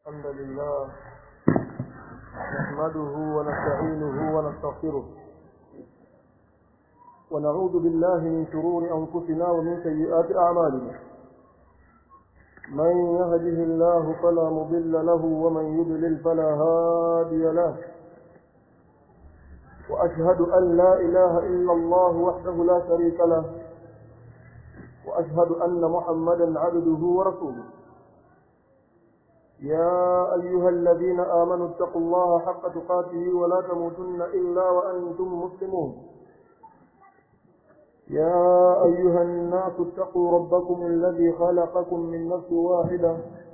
الحمد لله نحمده ونستعينه ونستغفره ونعوذ بالله من شرور أنفسنا ومن سيئات أعمالنا من يهده الله فلا مضل له ومن يضلل فلا هادي له وأشهد أن لا إله إلا الله وحده لا شريك له وأشهد أن محمدا عبده ورسوله يا أيها الذين آمنوا اتقوا الله حق تقاته ولا تموتن إلا وأنتم مسلمون يا أيها الناس اتقوا ربكم الذي خلقكم من نفس واحدة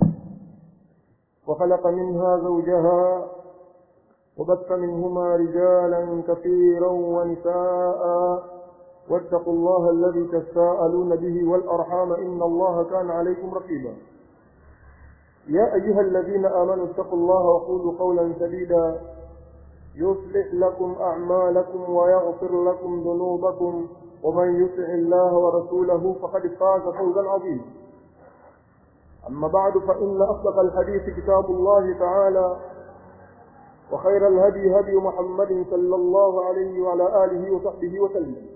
وخلق منها زوجها وبث منهما رجالا كثيرا ونساء واتقوا الله الذي تساءلون به والأرحام إن الله كان عليكم رقيبا يا أيها الذين آمنوا اتقوا الله وقولوا قولا سديدا يصلح لكم أعمالكم ويغفر لكم ذنوبكم ومن يطع الله ورسوله فقد فاز فوزا عظيما أما بعد فإن أصدق الحديث كتاب الله تعالى وخير الهدي هدي محمد صلى الله عليه وعلى آله وصحبه وسلم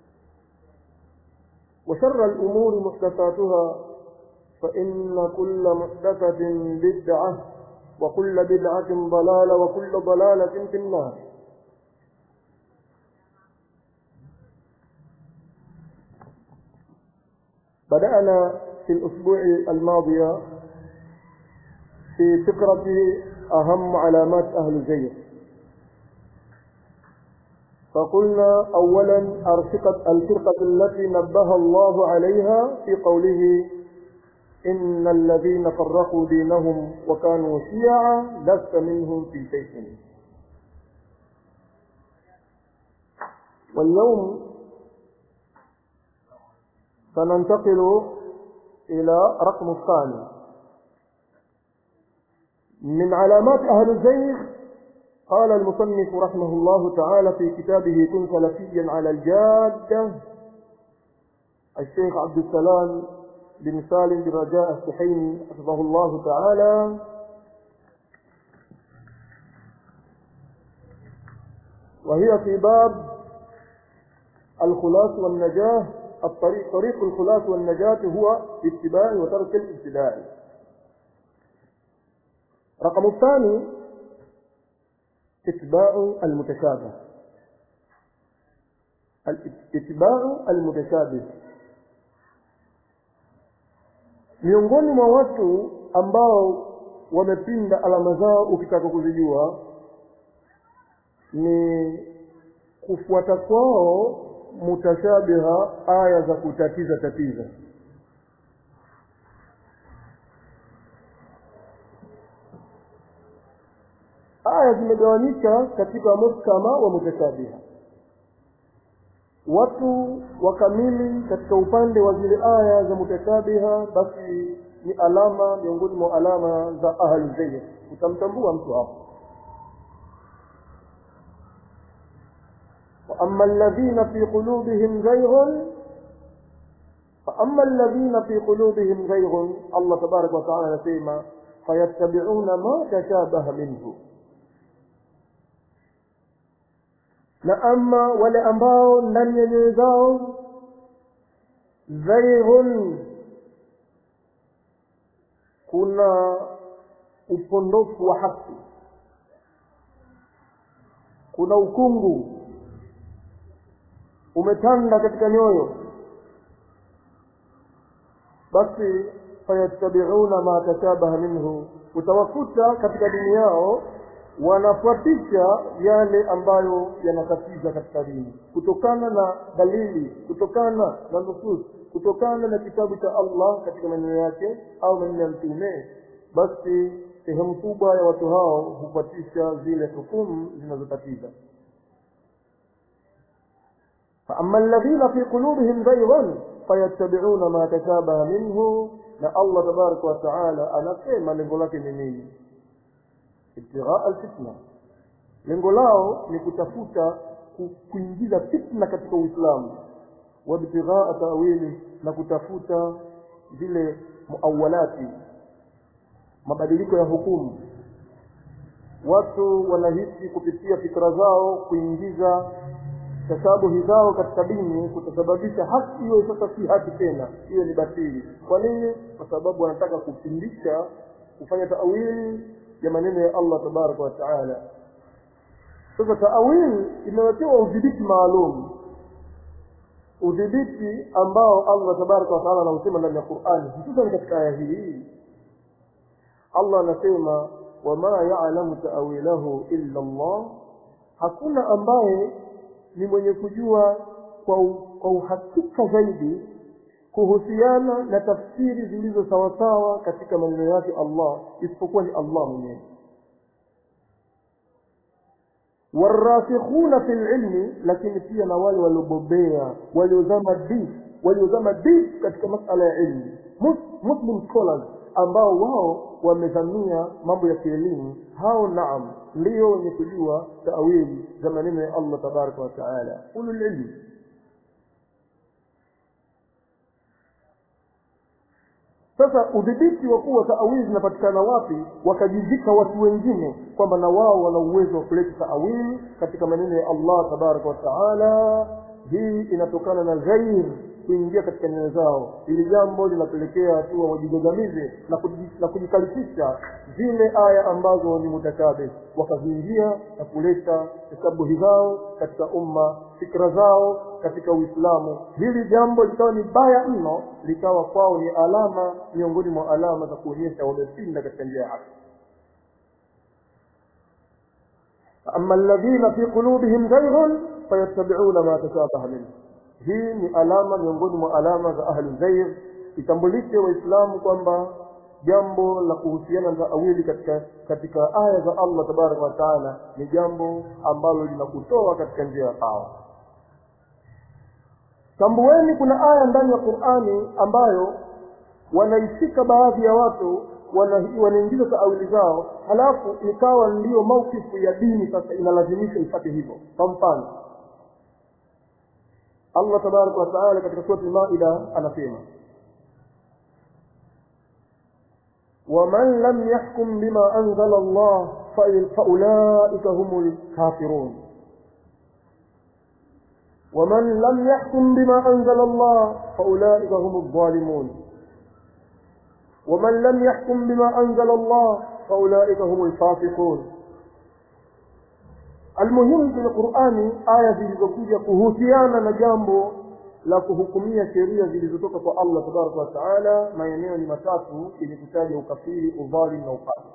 وشر الأمور محدثاتها فإن كل محدثة بدعة وكل بدعة ضلالة وكل ضلالة في النار بدأنا في الأسبوع الماضي في فكرة أهم علامات أهل الزيغ فقلنا أولا أرفقة الفرقة التي نبه الله عليها في قوله إن الذين فرقوا دينهم وكانوا شيعا لست منهم في شيء واليوم سننتقل إلى رقم الثاني من علامات أهل الزيغ قال المصنف رحمه الله تعالى في كتابه كن سلفيا على الجادة الشيخ عبد السلام بن سالم بن رجاء السحيمي حفظه الله تعالى وهي في باب الخلاص والنجاة الطريق طريق الخلاص والنجاة هو اتباع وترك الابتداع رقم الثاني اتباع المتشابه اتباع المتشابه miongoni mwa watu ambao wamepinda alama zao ukitaka kuzijua ni kufuata kwao mutashabiha aya za kutatiza tatiza aya zimegawanyika katika muhkama wa mutashabiha watu wakamili katika upande wa zile aya za mutashabiha basi ni alama miongoni mwa alama za ahli zayg utamtambua mtu hapo واما الذين في قلوبهم زيغ فاما الذين في قلوبهم زيغ الله تبارك وتعالى anasema fayattabi'una ma tashabaha minhu na ama wale ambao ndani ya nyoyo zao zaighun kuna upondofu wa haki kuna ukungu umetanda katika nyoyo basi fayattabi'una ma tashabaha minhu utawakuta katika dini yao wanafuatisha yale ambayo yanatatiza katika dini kutokana na dalili kutokana na nusus kutokana na kitabu cha Allah katika maneno yake au maneno ya mtume basi sehemu kubwa ya watu hao hufuatisha zile hukumu zinazotatiza فأما الذين في قلوبهم زيغ فيتبعون ما تشابه منه na Allah tabaraka wa taala anasema lengo lake ni nini ibtighaa alfitna lengo lao ni kutafuta kuingiza fitna katika uislamu wabtighaa tawili na kutafuta zile muawalati mabadiliko ya hukumu watu wanahisi kupitia fikra zao kuingiza tashabuhi zao katika dini kutasababisha haki iwe sasa si haki tena iwe ni batili kwa nini kwa sababu wanataka kupindisha kufanya taawili ya maneno ya allah tabaraka wa taala sasa taawili imewekewa udhibiti maalum udhibiti ambao allah tabaraka wa taala anausema ndani ya qurani hususan katika aya hii allah anasema wama yalamu taawilahu illa llah hakuna ambaye ni mwenye kujua kwa, kwa uhakika zaidi kuhusiana na tafsiri zilizo sawasawa katika maneno yake allah isipokuwa ni allah mwenyewe warasikhuna fi lilmi lakini pia na wale waliobobea waliozama deep waliozama deep katika masala ya ilmu muslim scholars ambao wao wamezamia mambo ya kielimu hao naam ndio wenye kujua taawili za maneno ya allah tabaraka wa taala ululilmi sasa udhibiti wa kuwa taawili zinapatikana wapi wakajivika watu wengine kwamba na wao wana uwezo wa kuleta taawili katika maneno ya allah tabaraka wa taala hii inatokana na ghair kuingia katika nyoyo zao ili jambo linapelekea hatua wajigagamize na, kuji, na kujikalifisha zile aya ambazo ni mutakabe wakaziingia na kuleta hesabuhi zao katika umma fikra zao katika uislamu hili jambo likawa ni baya mno likawa kwao ni alama miongoni mwa alama za kuonyesha wamepinda katika njia ya haki ama alladhina fi qulubihim zayghun fayattabi'una ma tashabaha minhu hii ni alama miongoni mwa alama za ahlu zair itambulishe waislamu kwamba jambo la kuhusiana na taawili katika katika aya za allah tabaraka wa taala ni jambo ambalo linakutoa katika njia ya sawa tambueni kuna aya ndani ya qurani ambayo wanaishika baadhi ya watu wanaingiza taawili zao halafu ikawa ndiyo maukifu ya dini sasa inalazimisha ifate hivyo kwa mfano allah tabaraka wataala katika surati lmaida anasema waman lam yahkum bima anzala allah faulaika hum lkafirun ومن لم يحكم بما أنزل الله فأولئك هم الظالمون ومن لم يحكم بما أنزل الله فأولئك هم الفاسقون almuhimu kwenye qurani aya zilizokuja kuhusiana na jambo la kuhukumia sheria zilizotoka kwa allah tabaraka wataala maeneo ni matatu yenye kutaja ukafiri udhalim na ukafiri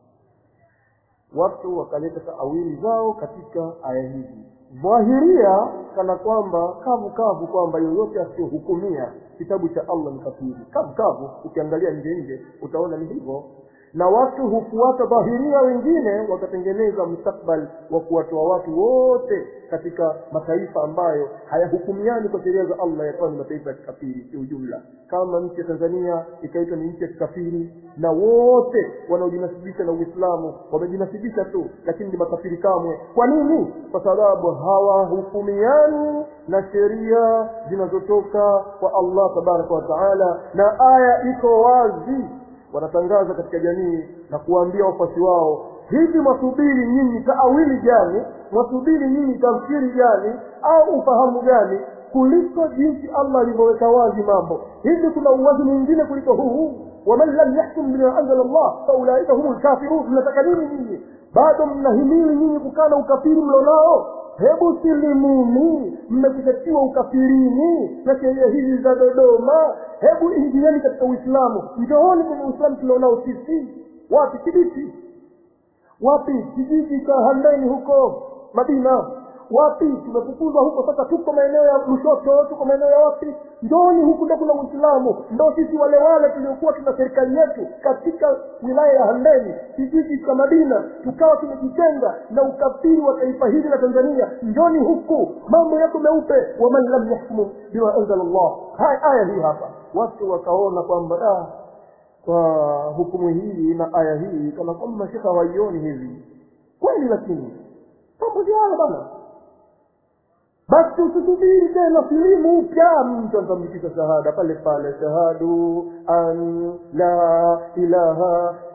watu wakaleta taawili zao katika aya hizi dhahiria kana kwamba kavu kavu kwamba yoyote asiyohukumia kitabu cha allah ni kafiri kavu kavu ukiangalia nje nje utaona ni hivyo na watu hufuata dhahiria wengine wakatengeneza mustakbal wa kuwatoa watu wote katika mataifa ambayo hayahukumiani kwa sheria za allah yakawa ni mataifa ya kikafiri kiujumla kama nchi ya tanzania ikaitwa ni nchi ya kikafiri na wote wanaojinasibisha na uislamu wamejinasibisha tu lakini ni makafiri kamwe kwa nini kwa sababu hawahukumiani na sheria zinazotoka kwa allah tabaraka wa taala na aya iko wazi wanatangaza katika jamii na kuwaambia wafuasi wao hivi mwasubiri nyinyi taawili gani mwasubiri nyinyi tafsiri gani au ufahamu gani kuliko jinsi allah alivyoweka wazi mambo hivi kuna uwazi mwingine kuliko huu waman lam yahkum bima anzala llah faulaika humu lkafirun mnataka nini nyinyi bado mnahimili nyinyi kukana ukafiri mlonao hebu silimuni mmekutatiwa ukafirini na sheria hizi za dodoma hebu ingieni katika uislamu njooni kwenye uislamu tulionao sisi wapi kibiti wapi kijiji cha handeni huko madina wapi tumefukuzwa huko sasa tuko maeneo ya lushoto tuko maeneo ya wapi njooni huku ndo kuna uislamu ndo sisi wale wale tuliokuwa tuna serikali yetu katika wilaya ya handeni kijiji cha madina tukawa tumejitenga na ukafiri wa taifa hili la tanzania njoni huku mambo yako meupe waman lam yahkumu bima anzala llah haya aya hii hapa watu wakaona kwamba ah, kwa hukumu hii na aya hii kana kwamba mashekha hawaioni hivi kweli lakini mambo haya bana basi usisubiri tena silimu upya mtu atambikiza shahada pale pale shahadu an la ilaha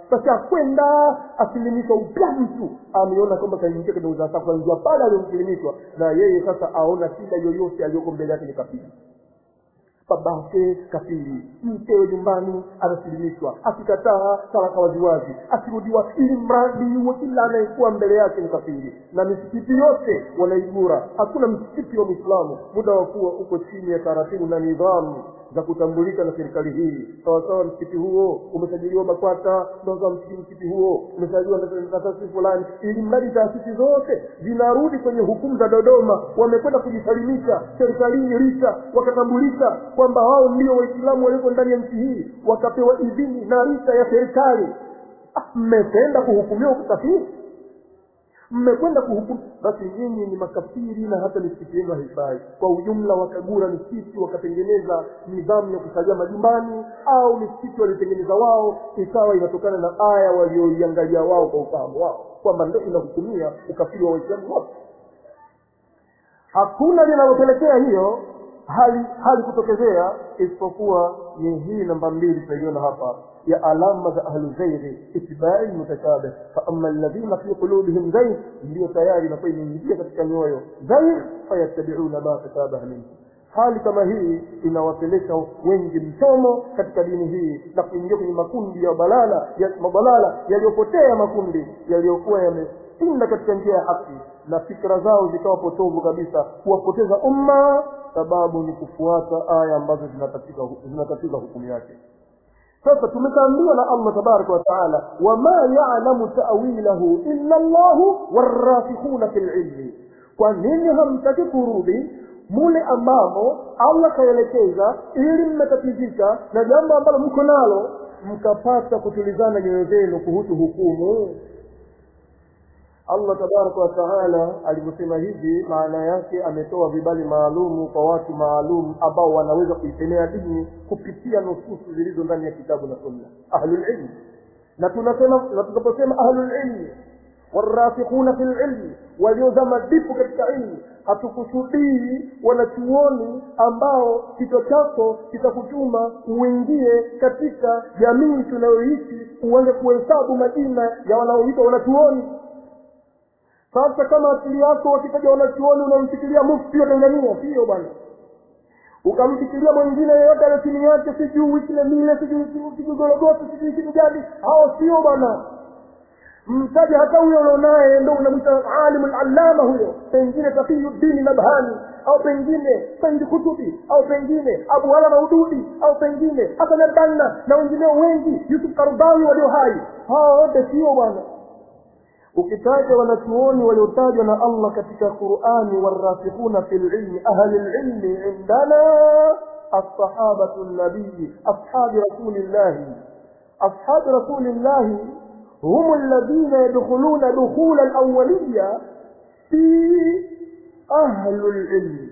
basi akwenda asilimishwa upya mtu ameona kwamba kaingia kwenye uzasa kuanzia pale aliyomsilimishwa na yeye sasa aona shida yoyote aliyoko mbele yake ni kafiri babake kafiri mkewe nyumbani anasilimishwa akikataa talaka waziwazi akirudiwa ili mradi wa kila anayekuwa mbele yake ni kafiri na misikiti yote wanaigura hakuna msikiti wa mwislamu muda wa kuwa uko chini ya taratibu na nidhamu za kutambulika na serikali hii sawasawa msikiti huo umesajiliwa bakwata sawasawa msikiti msikiti huo umesajiliwa na taasisi fulani ili mradi taasisi zote zinarudi kwenye hukumu za dodoma wamekwenda kujisalimisha serikalini rita wakatambulika kwamba wao ndio waislamu walioko ndani ya nchi hii wakapewa idhini na rita ya serikali mmekwenda kuhukumiwa ukafiri mmekwenda kuhukumu basi nyinyi ni makafiri na hata misikiti yenu haifai kwa ujumla wakagura misikiti wakatengeneza nidhamu ya kusalia majumbani au misikiti walitengeneza wao ikawa inatokana na aya walioiangalia wao kwa ufahamu wao kwamba ndo inahukumia ukafiri wa waislamu wote hakuna linalopelekea hiyo hali hali kutokezea isipokuwa ni hii namba mbili tunaiona hapa ya alama za ahlu zairi itbai mutashabih faama alladhina fi qulubihim zair ndiyo tayari inakuwa imeingia katika mioyo zair fayattabiuna ma tashabaha minhu hali kama hii inawapeleka wengi mchomo katika dini hii na kuingia kwenye makundi ya balala ya mabalala yaliyopotea makundi yaliyokuwa yamepinda katika njia ya haki na fikra zao zikawa potovu kabisa kuwapoteza umma sababu ni kufuata aya ambazo zinatatiza hukumu yake sasa tumekaambiwa na allah tabaraka wataala wama yalamu tawilahu illa llahu warasikhuna fi lilmi kwa nini hamtaki kurudi mule ambamo allah kaelekeza ili mmetatizika na jambo ambalo mko nalo mkapata kutulizana nyoyo zenu kuhusu hukumu allah tabaraka wataala alivyosema hivi maana yake ametoa vibali maalumu kwa watu maalum ambao wanaweza kuisemea dini kupitia nususu zilizo ndani ya kitabu na sunna ahlulilmi na tunasema na tunaposema ahlulilmi warasikhuna fi lilmi waliozama dipu katika ilmu hatukusudii wanachuoni ambao kichwa chako kitakutuma uingie katika jamii tunayoishi uanze kuhesabu majina ya wanaoitwa wanachuoni sasa kama akili yako wakitaja wanachuoni unamfikiria mufti wa tanzania sio bwana ukamfikiria mwingine yeyote ale chini yake sijui kile mile sijui sijui gorogosi sijui kitu gani hao sio bwana mtaja hata huyo ulionaye ndo unamwita alimu lalama huyo pengine taqiyuddini nabhani au pengine saidi kutubi au pengine abu hala maududi au pengine hasan albanna na wengineo wengi yusuf karbawi walio hai hawa wote sio bwana ukitaja wanachuoni waliotajwa na allah katika qurani warasikhuna fi lilmi ahli lilmi indana assahabatu nabiyi ashabi rasulillahi ashabi rasulillahi هم الذين يدخلون دخول الأولية في أهل العلم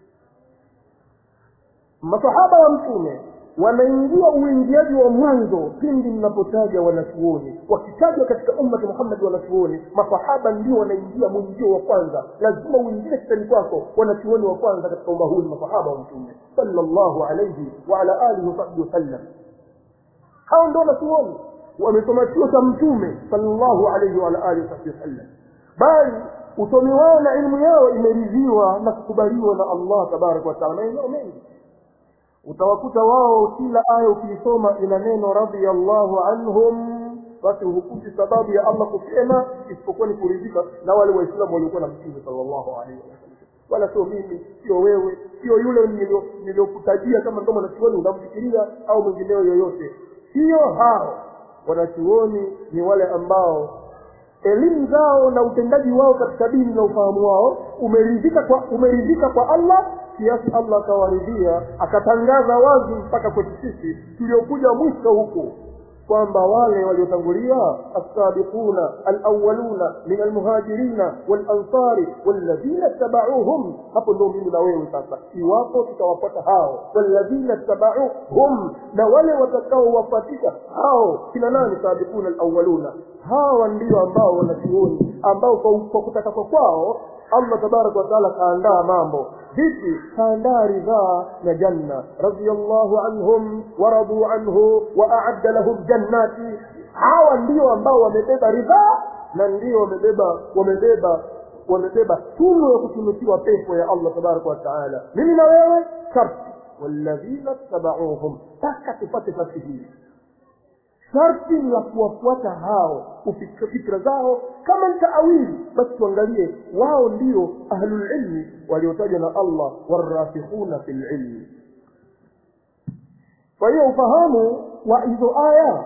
masahaba wa mtume wanaingia uingiaji wa mwanzo pindi mnapotaja wanachuoni wakitajwa katika ummati muhammadi wanachuoni masahaba ndio wanaingia mwingio wa kwanza lazima uingie kitani kwako wanachuoni wa kwanza katika umma huu ni masahaba wa mtume salllahu alaihi waala alihi wasahbihi wasallam hao ndio wanachuoni wamesoma chuo cha mtume salllahu alaihi waala alihi wasahbihi wasallam bali usomi wao na ilmu yao imeridhiwa na kukubaliwa na allah tabaraka wataala maeneo mengi utawakuta wao kila aya ukiisoma ina neno radhiallahu anhum basi hukuti sababu ya allah kusema isipokuwa ni kuridhika na wale waislamu waliokuwa na mtume salllahu alaihi wasallam wala sio mimi sio wewe sio yule niliyokutajia kama ndo mwanachuoni unamfikiria au mwingineo yoyote sio hao wanachuoni ni wale ambao elimu zao na utendaji wao katika dini na ufahamu wao umeridhika kwa umeridhika kwa allah kiasi allah akawaridhia akatangaza wazi mpaka kwetu sisi tuliokuja mwisho huku kwamba wale waliotangulia alsabiquna alawaluna min almuhajirina walansari walladhina tabauhum hapo ndio mimi na wewe sasa iwapo tutawapata hao walladhina tabauhum na wale watakaowapatika hao kina nani sabiquna alawaluna hawa ndio ambao wanachuoni ambao kwa, kwa kutaka kwa kwao allah tabaraka wataala kaandaa mambo vipi kaandaa ridhaa na janna radiallahu anhum waraduu anhu waaadda lahum jannati hawa ndio ambao wamebeba ridhaa na ndio wamebeba wamebeba wamebeba tunu ya kutunukiwa pepo ya allah tabaraka wataala mimi na wewe sharti walladhina tabauhum mpaka tupate fasi hii sharti la kuwafuata hao fikra zao kama ni taawili basi tuangalie wao ndio ahlulilmi waliotajwa na allah warasikhuna fi lilmi kwa hiyo ufahamu wa hizo aya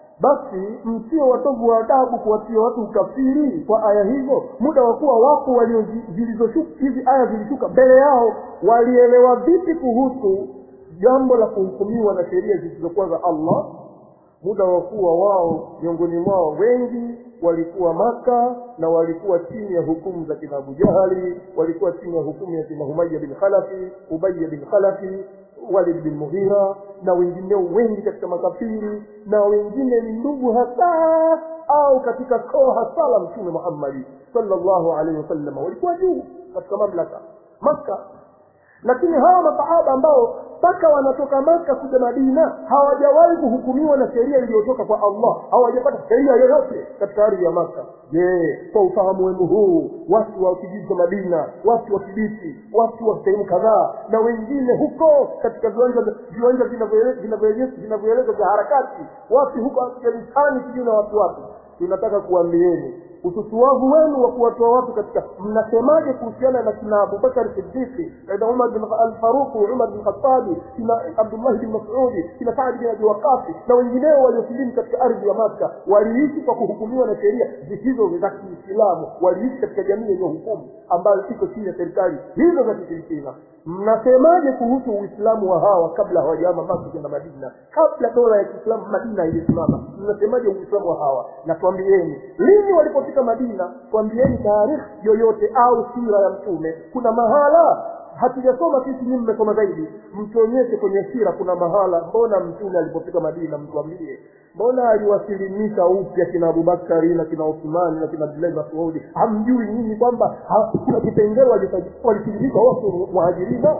basi msio watovu wa adabu kuwatia watu ukafiri kwa aya hizo muda wa kuwa wapo walio zilizoshuka hizi aya zilishuka mbele yao walielewa vipi kuhusu jambo la kuhukumiwa na sheria zisizokuwa za allah muda wa kuwa wao miongoni mwao wengi walikuwa maka na walikuwa chini ya hukumu za kina abu jahali walikuwa chini ya hukumu ya kina humaya bin khalafi ubaya bin khalafi walid bin mughira na wengineo wengi katika makafiri na wengine ni ndugu hasa au katika koo hasa la mtume muhammadi sallallahu alaihi wasallam walikuwa juu katika mamlaka maka lakini hawa masahaba ambao mpaka wanatoka maka kuja madina hawajawahi kuhukumiwa na sheria iliyotoka kwa allah hawajapata sheria yoyote katika ardhi ya maka je kwa ufahamu wenu huu watu wa kijiji cha madina watu wa kibiti watu wa sehemu kadhaa na wengine huko katika viwanja viwanja vinavyoeleza vya harakati wapi huko afghanistani sijui na watu wapi tunataka kuambieni ususuwavu wenu wa kuwatoa watu katika mnasemaje kuhusiana na kina abubakar siddiqi kaida umar bin alfaruqi umar bin khatabi kina abdullahi bin masudi kina saadi bin abi waqafi na wengineo waliosilimu katika ardhi ya makka waliishi kwa kuhukumiwa na sheria zisizo za kiislamu waliishi katika jamii yenye hukumu ambayo iko chini ya serikali hizo za kishirikina mnasemaje kuhusu uislamu wa hawa kabla hawajahama maka kwenda madina kabla dola ya kiislamu madina iliyosimama mnasemaje uislamu wa hawa na twambieni lini walipofika madina twambieni taarikhi yoyote au sira ya mtume kuna mahala hatujasoma sisi nyinyi mmesoma zaidi mtuonyeshe kwenye sira kuna mahala mbona mtume alipofika madina mtuambie mbona aliwasilimisha upya kina abubakari na kina uthmani na kina abdullahi masudi hamjui nyinyi kwamba kuna kipengele walisilimisha wote muhajirina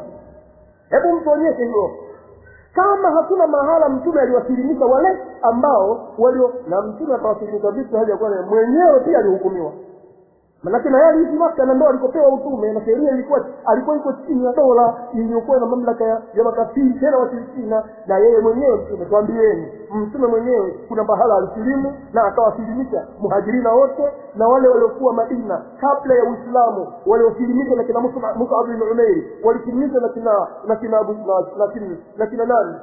hebu mtuonyeshe hiyo kama hakuna mahala mtume aliwasilimisha wale ambao walio na mtume atawasilimisha vipi hali ya kuwa mwenyewe pia alihukumiwa manake na yeye aliishi maka na ndo alikopewa utume na sheria ilikuwa alikuwa iko chini ya dola iliyokuwa na mamlaka ya, ya makafiri tena washirikina na yeye mwenyewe mtume twambieni mtume mwenyewe kuna mahala alisilimu na akawasilimisha muhajirina wote na wale waliokuwa madina kabla ya uislamu waliosilimishwa na kina musab bin umeiri walisilimishwa na kina na kina abu na kina, na kina nani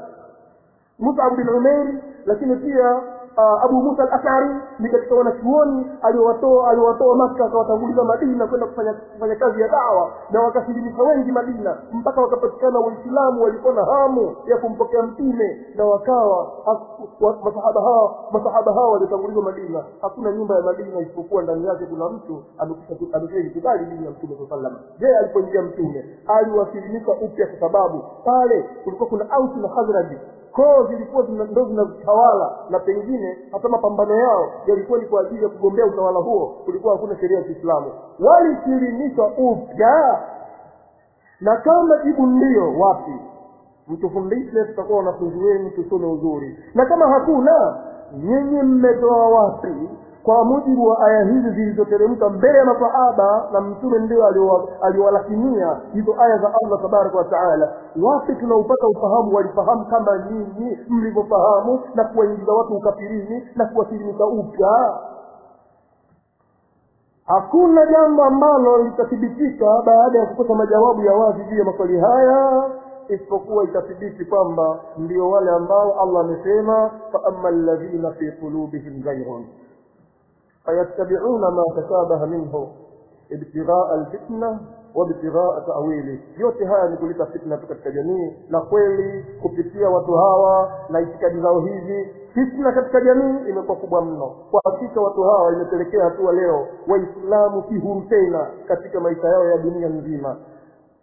musab bin umeiri lakini pia uh, abu musa al-ashari ni katika wanachuoni aliowatoa aliowatoa maka akawatanguliza madina kwenda kufanya kufanya kazi ya dawa na wakasilimisha wengi madina mpaka wakapatikana waislamu walikuwa na hamu ya kumpokea mtume na wakawa wa, masahaba hawa masahaba hawa waliotangulizwa madina hakuna nyumba ya madina isipokuwa ndani yake kuna mtu amekubali dini ya mtume saa salama je alipoingia mtume aliwasilimisha upya kwa sababu pale kulikuwa kuna ausi na khazraji koo zilikuwa ndo zinatawala na pengine hata mapambano yao yalikuwa ni kwa ajili ya kugombea utawala huo kulikuwa hakuna sheria ya kiislamu walisilimishwa upya na kama jibu ndio wapi mtufundishe tutakuwa wanafunzi wenu tusome uzuri na kama hakuna nyinyi mmetoa wapi kwa mujibu wa aya hizi zilizoteremka mbele ya masahaba na mtume ndio aliwalakinia hizo aya za allah tabaraka wa taala wapi tunaupata ufahamu walifahamu kama nyinyi mlivyofahamu na kuwaingiza watu ukafirini na kuwasilimisha upya hakuna jambo ambalo litathibitika baada ya kukosa majawabu ya wazi juu ya maswali haya isipokuwa itathibiti kwamba ndio wale ambao allah amesema faama ladhina fi qulubihim zayrun fayattabiuna ma tashabaha minhu ibtighaa alfitna wabtighaa tawili yote haya ni kuleta fitna tu katika jamii na kweli kupitia watu hawa na itikadi zao hizi fitna katika jamii imekuwa kubwa mno kwa hakika watu hawa imepelekea hatua leo waislamu si huru tena katika maisha yao ya dunia nzima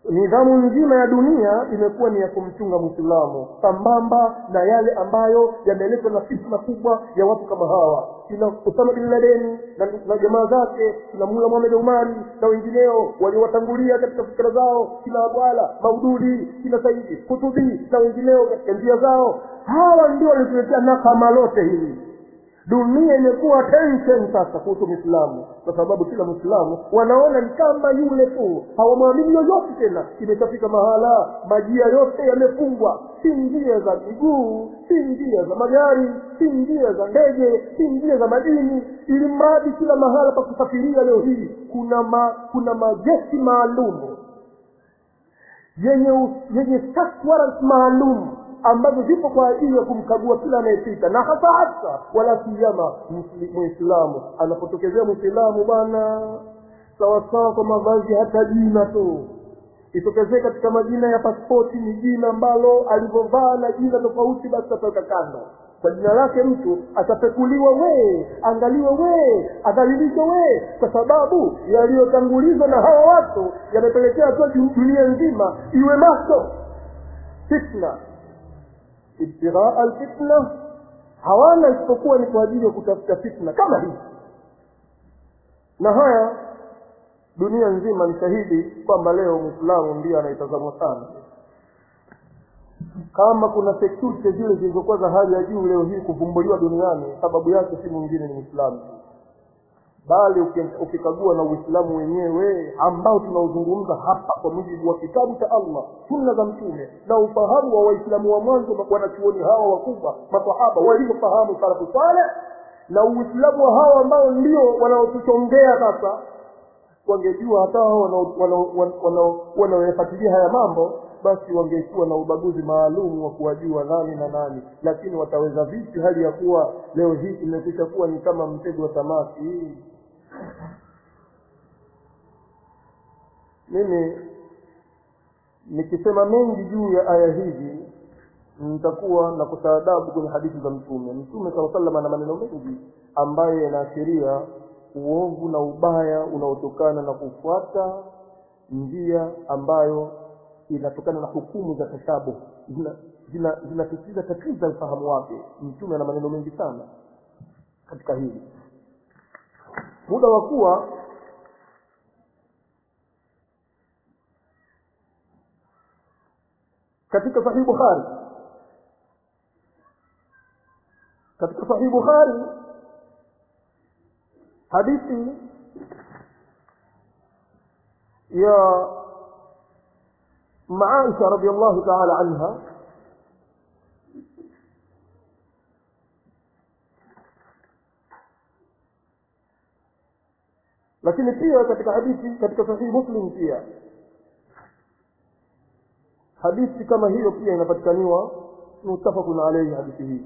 nidhamu nzima ya dunia imekuwa ni ya kumchunga mwislamu sambamba na yale ambayo yameletwa na fitna kubwa ya watu kama hawa kina usama bin ladeni na, na jamaa zake kina mula muhamed umari na wengineo waliowatangulia katika fikira zao kina abwala maududi kina saidi kutubi na wengineo katika njia zao hawa ndio walituletea nakama lote hili dunia imekuwa tension sasa kuhusu mwislamu kwa sababu kila mwislamu wanaona ni kama yule tu hawamwamini yoyote tena imeshafika mahala majia yote yamefungwa si njia za miguu si njia za magari si njia za ndege si njia za madini ili mradi kila mahala pa kusafiria leo hii kuna ma, kuna majeshi maalumu yenye yenye search warrant maalum ambazo zipo kwa ajili ya kumkagua kila anayepita na hasa hasa wala siyama mwislamu anapotokezea mwislamu bwana sawasawa kwa mavazi hata jina tu itokezee katika majina ya paspoti ni jina ambalo alivyovaa na jina tofauti basi ataweka kando kwa jina lake mtu atapekuliwa wee angaliwe wee adhalilishwe wee kwa sababu yaliyotangulizwa na hawa watu yamepelekea tu dunia nzima iwe macho fitna ibtighaa alfitna hawana isipokuwa ni kwa ajili ya kutafuta fitna kama hii na haya dunia nzima ni shahidi kwamba leo mwislamu ndiye anaitazamwa sana kama kuna security zile zilizokuwa za hali ya juu leo hii kuvumbuliwa duniani sababu yake si mwingine ni mwislamu bali ukikagua na uislamu wenyewe ambao tunaozungumza hapa kwa mujibu wa kitabu cha allah sunna za mtume na ufahamu wa waislamu wa mwanzo wanachuoni hawa wakubwa masahaba walivyofahamu salafu saleh na uislamu wa hawa ambao ndio wanaotuchongea sasa wangejua hata hao wanaoyafuatilia haya mambo basi wangekuwa na ubaguzi maalum wa kuwajua nani na nani lakini wataweza vipi hali ya kuwa leo hii imekwisha kuwa ni kama mtego wa samaki mimi nikisema mengi juu ya aya hizi nitakuwa na kusaadabu kwenye hadithi za mtume mtume saa salam ana maneno mengi ambayo yanaashiria uovu na ubaya unaotokana na kufuata njia ambayo inatokana na hukumu za tashabuh zinatatiza zina, tatiza ufahamu wake mtume ana maneno mengi sana katika hili muda wa kuwa katika sahih bukhari katika sahih bukhari hadithi ya معائشة رضي الله تعالى عنها lakini pia katika hadithi katika sahihi muslim pia hadithi kama hiyo pia inapatikaniwa mutafakun alaihi hadithi hii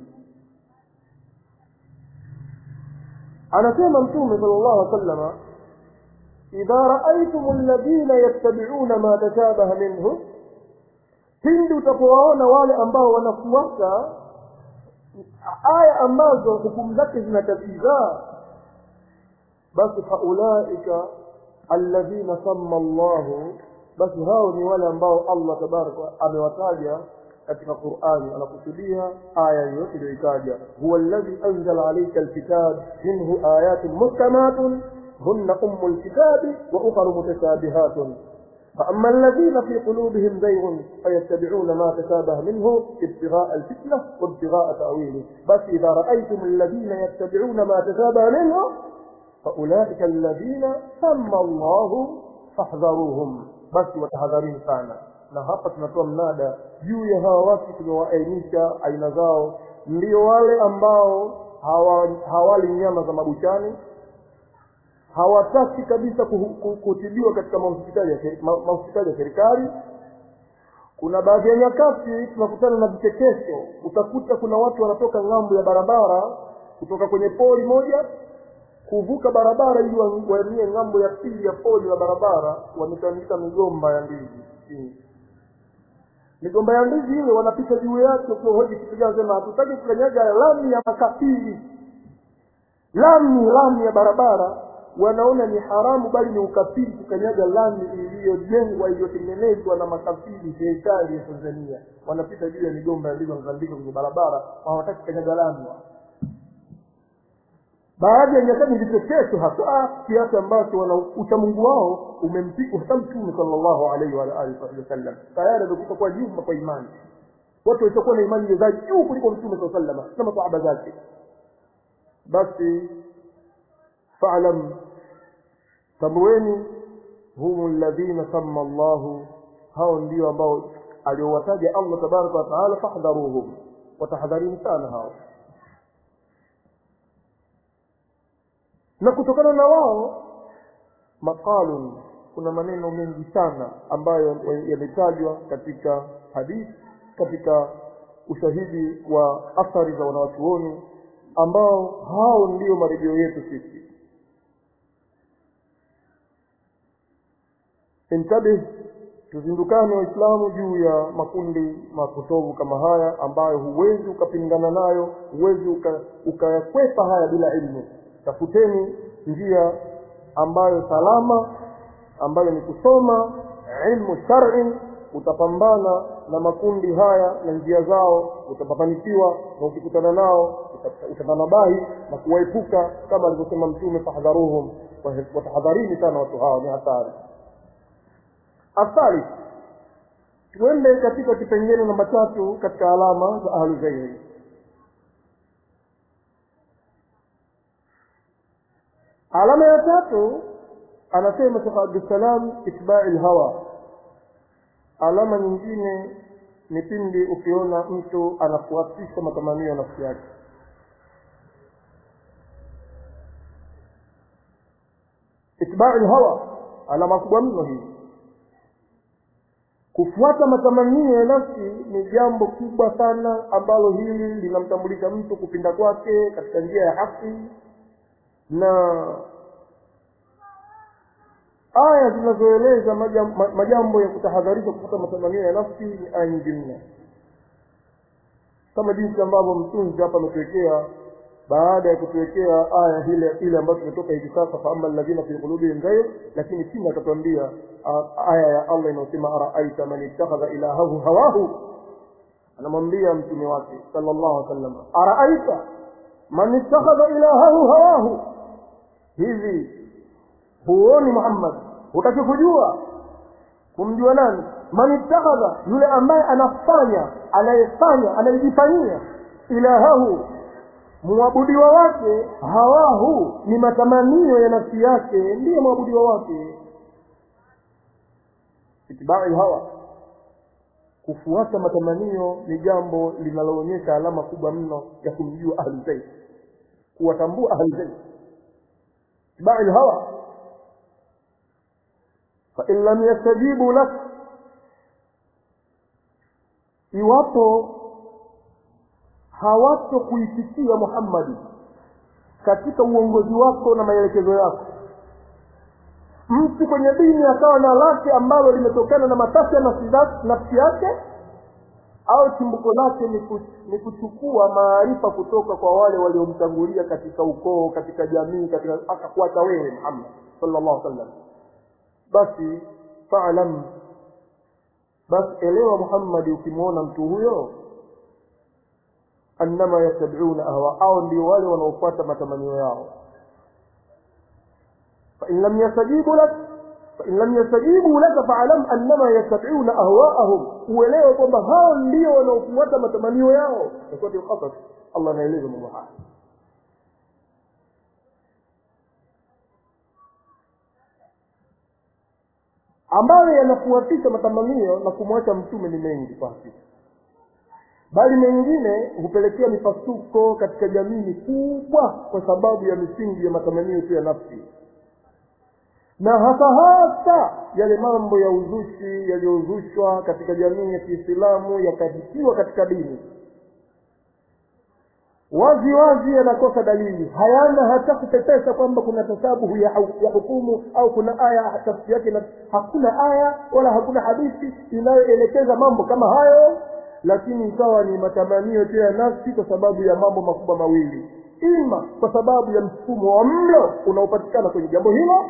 anasema mtume sala llahu alih wasallama idha raaitum alladhina yattabiuna ma tashabaha minhu pindi utapowaona wale ambao wanafuata aya ambazo hukumu zake zinatatiza basi faulaika alladhina samma llahu basi hao ni wale ambao allah tabaraka amewataja katika qurani anakusudia aya yoyote iliyoitaja huwa alladhi anzala alaika alkitab minhu ayatun muhkamatun هن أم الكتاب وأخر متشابهات فأما الذين في قلوبهم زيغ فيتبعون ما تشابه منه ابتغاء الفتنة وابتغاء تأويله بس إذا رأيتم الذين يتبعون ما تشابه منه فأولئك الذين سمى الله فاحذروهم بس وتحذرين sana na hapa tunatoa mnada juu ya hawa watu tumewaainisha aina zao ndio wale ambao hawali nyama za mabuchani hawataki kabisa kutibiwa katika mahospitali ya serikali kuna baadhi ya nyakati tunakutana na vichekesho utakuta kuna watu wanatoka ng'ambo ya barabara kutoka kwenye poli moja kuvuka barabara ili waemie ng'ambo ya pili ya poli la barabara wametandika migomba ya ndizi chini migomba ya ndizi ile wanapita juu yake ukihoji kitu gani sema hatutaki kukanyaga lami ya makafiri lami lami ya barabara wanaona ni haramu bali ni ukafiri kukanyaga lami iliyojengwa iliyotengenezwa na makafiri serikali ya tanzania wanapita juu ya migomba yalizozandika kwenye barabara hawataki kukanyaga lami baadhi ya nyakati vichekesho hasa kiasi ambacho wana uchamungu wao umempigwa hata mtume sallallahu alaihi wa alihi wasallam tayari amekufa kwa jumba kwa imani watu walichokuwa na imani za juu kuliko mtume saa salama na masahaba zake basi falam tambueni hum ladhina sama llahu hao ndio ambao aliowataja allah tabaraka wataala fahdharuhum watahadharini sana hao na kutokana na wao maqalun kuna maneno mengi sana ambayo yametajwa katika hadithi katika ushahidi wa athari za wanawachuoni ambao hao ndio marejeo yetu sisi intabih tuzindukane waislamu juu ya makundi mapotovu kama haya ambayo huwezi ukapingana nayo huwezi ukayakwepa uka haya bila ilmu tafuteni njia ambayo salama ambayo ni kusoma ilmu shar'i utapambana na makundi haya na njia zao utapafanikiwa na ukikutana nao utanabahi na kuwaepuka kama alivyosema mtume fahdharuhum watahadharini sana watu hawa ni hatari athari tuende katika kipengele namba tatu katika alama za ahluzairi alama ya tatu anasema shekh abdussalam itbai lhawa alama nyingine ni pindi ukiona mtu anafuatisha matamanio ya nafsi yake itbai lhawa alama kubwa mno hii kufuata matamanio ya nafsi ni jambo kubwa sana ambalo hili linamtambulisha mtu kupinda kwake katika njia ya haki na aya zinazoeleza majambo, majambo ya kutahadharisha kufuata matamanio ya nafsi ni aya nyingi mno kama jinsi ambavyo mtunzi hapa ametuwekea baada ya kutuwekea aya ile ile ambayo tumetoka hivi sasa faama alladhina fi qulubihim ghayr lakini chini akatuambia aya ya allah inayosema araaita man ittakhadha ilahahu hawahu anamwambia mtume wake sallallahu alaihi wasallam araaita man ittakhadha ilahahu hawahu hivi huoni muhammad hutaki kujua kumjua nani man ittakhadha yule ambaye anafanya anayefanya anayejifanyia ilahahu mwabudiwa wake hawahu ni matamanio ya nafsi yake ndiye mwabudiwa wake itibai hawa kufuata matamanio ni jambo linaloonyesha alama kubwa mno ya kumjua ahlulbeit kuwatambua ahlulbeit itibai lhawa fain lam yastajibu lak iwapo hawato kuitikia muhammadi katika uongozi wako na maelekezo yako mtu kwenye dini akawa na lake ambalo limetokana na matakwa ya nafsi yake au chimbuko lake ni kuchukua maarifa kutoka kwa wale waliomtangulia katika ukoo katika jamii katika akakuacha wewe muhammad sallallahu alaihi wasallam basi faalam basi elewa muhammadi ukimwona mtu huyo annama yattabiuna ahwa au ndio wale wanaofuata matamanio yao fain lam yastajibu lak fain lam yastajibu laka faalam annama yattabiuna ahwaahum uelewe kwamba hao ndio wanaofuata matamanio yao ikwati lkasas allah anaeleza mambo haya ambayo yanafuatisha matamanio na kumwacha mtume ni mengi kwa hakika bali mengine hupelekea mipasuko katika jamii mikubwa kwa sababu ya misingi ya matamanio tu ya nafsi na hasa hasa yale mambo ya uzushi yaliyozushwa katika jamii ya kiislamu yakahitiwa katika dini wazi wazi yanakosa dalili hayana hata kupepesa kwamba kuna tasabuhu ya, ya hukumu au kuna aya tafsiri yake na hakuna aya wala hakuna hadithi inayoelekeza mambo kama hayo lakini ikawa ni matamanio tu ya nafsi kwa sababu ya mambo makubwa mawili ima kwa sababu ya mfumo wa mlo unaopatikana kwenye jambo hilo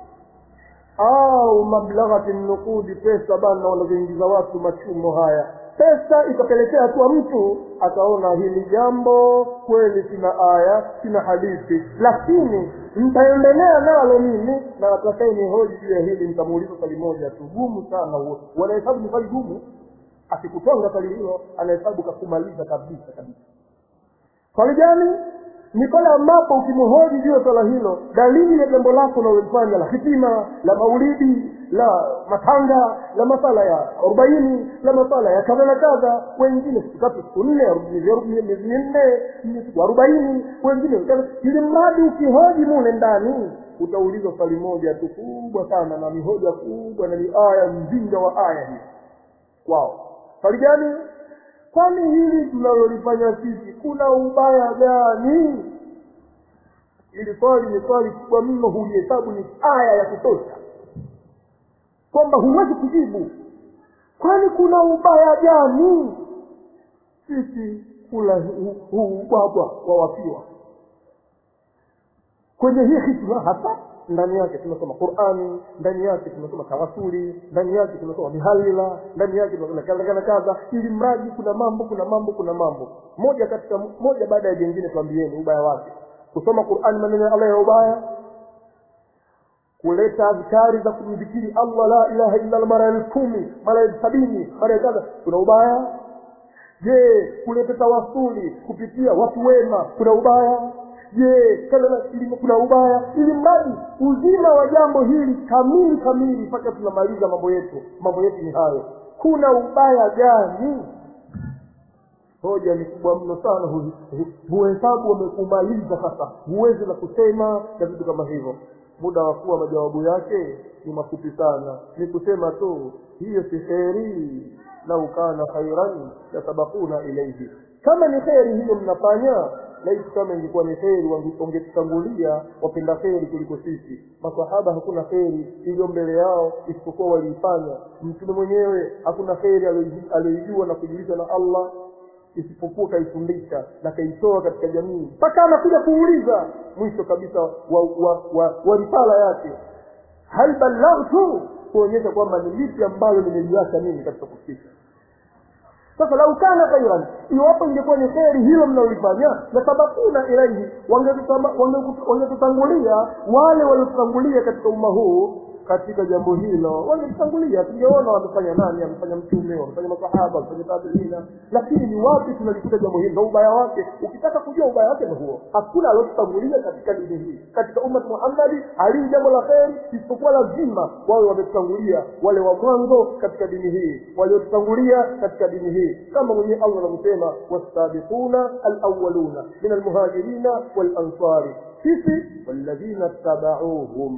au mablaghati nukudi pesa bana wanazoingiza watu machumo haya pesa ikapelekea hatua mtu akaona hili jambo kweli sina aya sina hadithi lakini nitaendelea nalo mimi na atakaye hoji juu ya hili nitamuuliza swali moja tu gumu sana huo wanahesabu ni swali gumu akikutonga swali hilo anahesabu kakumaliza kabisa kabisa swali gani ni pale ambapo ukimhoji juu ya swala hilo dalili ya jambo lako unalolifanya la hitima la maulidi la matanga la masala ya arobaini la masala ya kadha na kadha wengine siku tatu siku nne miezi minne siku arobaini wengine ili mradi ukihoji mule ndani utaulizwa swali moja tu kubwa sana na ni hoja kubwa na ni aya mzinga wa aya hii kwao swali gani kwani hili tunalolifanya sisi kuna ubaya gani ili swali ni swali kubwa mno hulihesabu ni aya ya kutosha kwamba huwezi kujibu kwani kuna ubaya gani sisi kula huu ubwabwa wa wafiwa kwenye hii hitma hasa ndani yake tunasoma qurani ndani yake tunasoma tawasuli ndani yake tunasoma mihalila ndani yake tunasoma kadha kadha kadha ili mradi kuna mambo kuna mambo kuna mambo moja katika moja baada ya jengine tuambieni ubaya wake kusoma qurani maneno ya allah ya ubaya kuleta adhkari za kumdhikiri allah la ilaha illa allah mara elfu kumi mara elfu sabini mara ya kadha kuna ubaya je kuleta tawasuli kupitia watu wema kuna ubaya je kilimo kuna ubaya ili mradi uzima wa jambo hili kamili kamili mpaka tunamaliza mambo yetu mambo yetu ni hayo kuna ubaya gani hoja ni kubwa mno sana huhesabu wamekumaliza sasa huwezi la kusema na vitu kama hivyo muda wa kuwa majawabu yake ni mafupi sana ni kusema tu hiyo si kheri lau kana khairan lasabakuna ilaihi kama ni kheri hiyo mnafanya laiti kama ingekuwa ni kheri wangetutangulia wapenda kheri kuliko sisi masahaba hakuna kheri iliyo mbele yao isipokuwa waliifanya mtume mwenyewe hakuna kheri aliyoijua na kujulisha na allah isipokuwa kaifundisha na kaitoa katika jamii mpaka anakuja kuuliza mwisho kabisa wa, wa, wa, wa risala yake hal ballaghtu kuonyesha kwamba ni lipi ambalo nimeliacha mimi katika kufikisha sasa lau kana khairan iwapo ingekuwa ni kheri hilo mnaolifanya la sabakuna ilaihi wangetutangulia wale waliotutangulia katika umma huu katika jambo hilo wangetutangulia tungeona wamefanya nani amefanya mtume wamefanya masahaba wamefanya tabiina lakini ni wapi tunalikuta jambo hili ndo ubaya wake ukitaka kujua ubaya wake ndo huo hakuna aliotutangulia katika dini hii katika ummat muhammadi alii jambo la kheri isipokuwa lazima wawe wametutangulia wale wa mwanzo katika dini hii waliotutangulia katika dini hii kama mwenyewe allah anavyosema wasabiquna alawaluna min almuhajirina walansari sisi walladhina tabauhum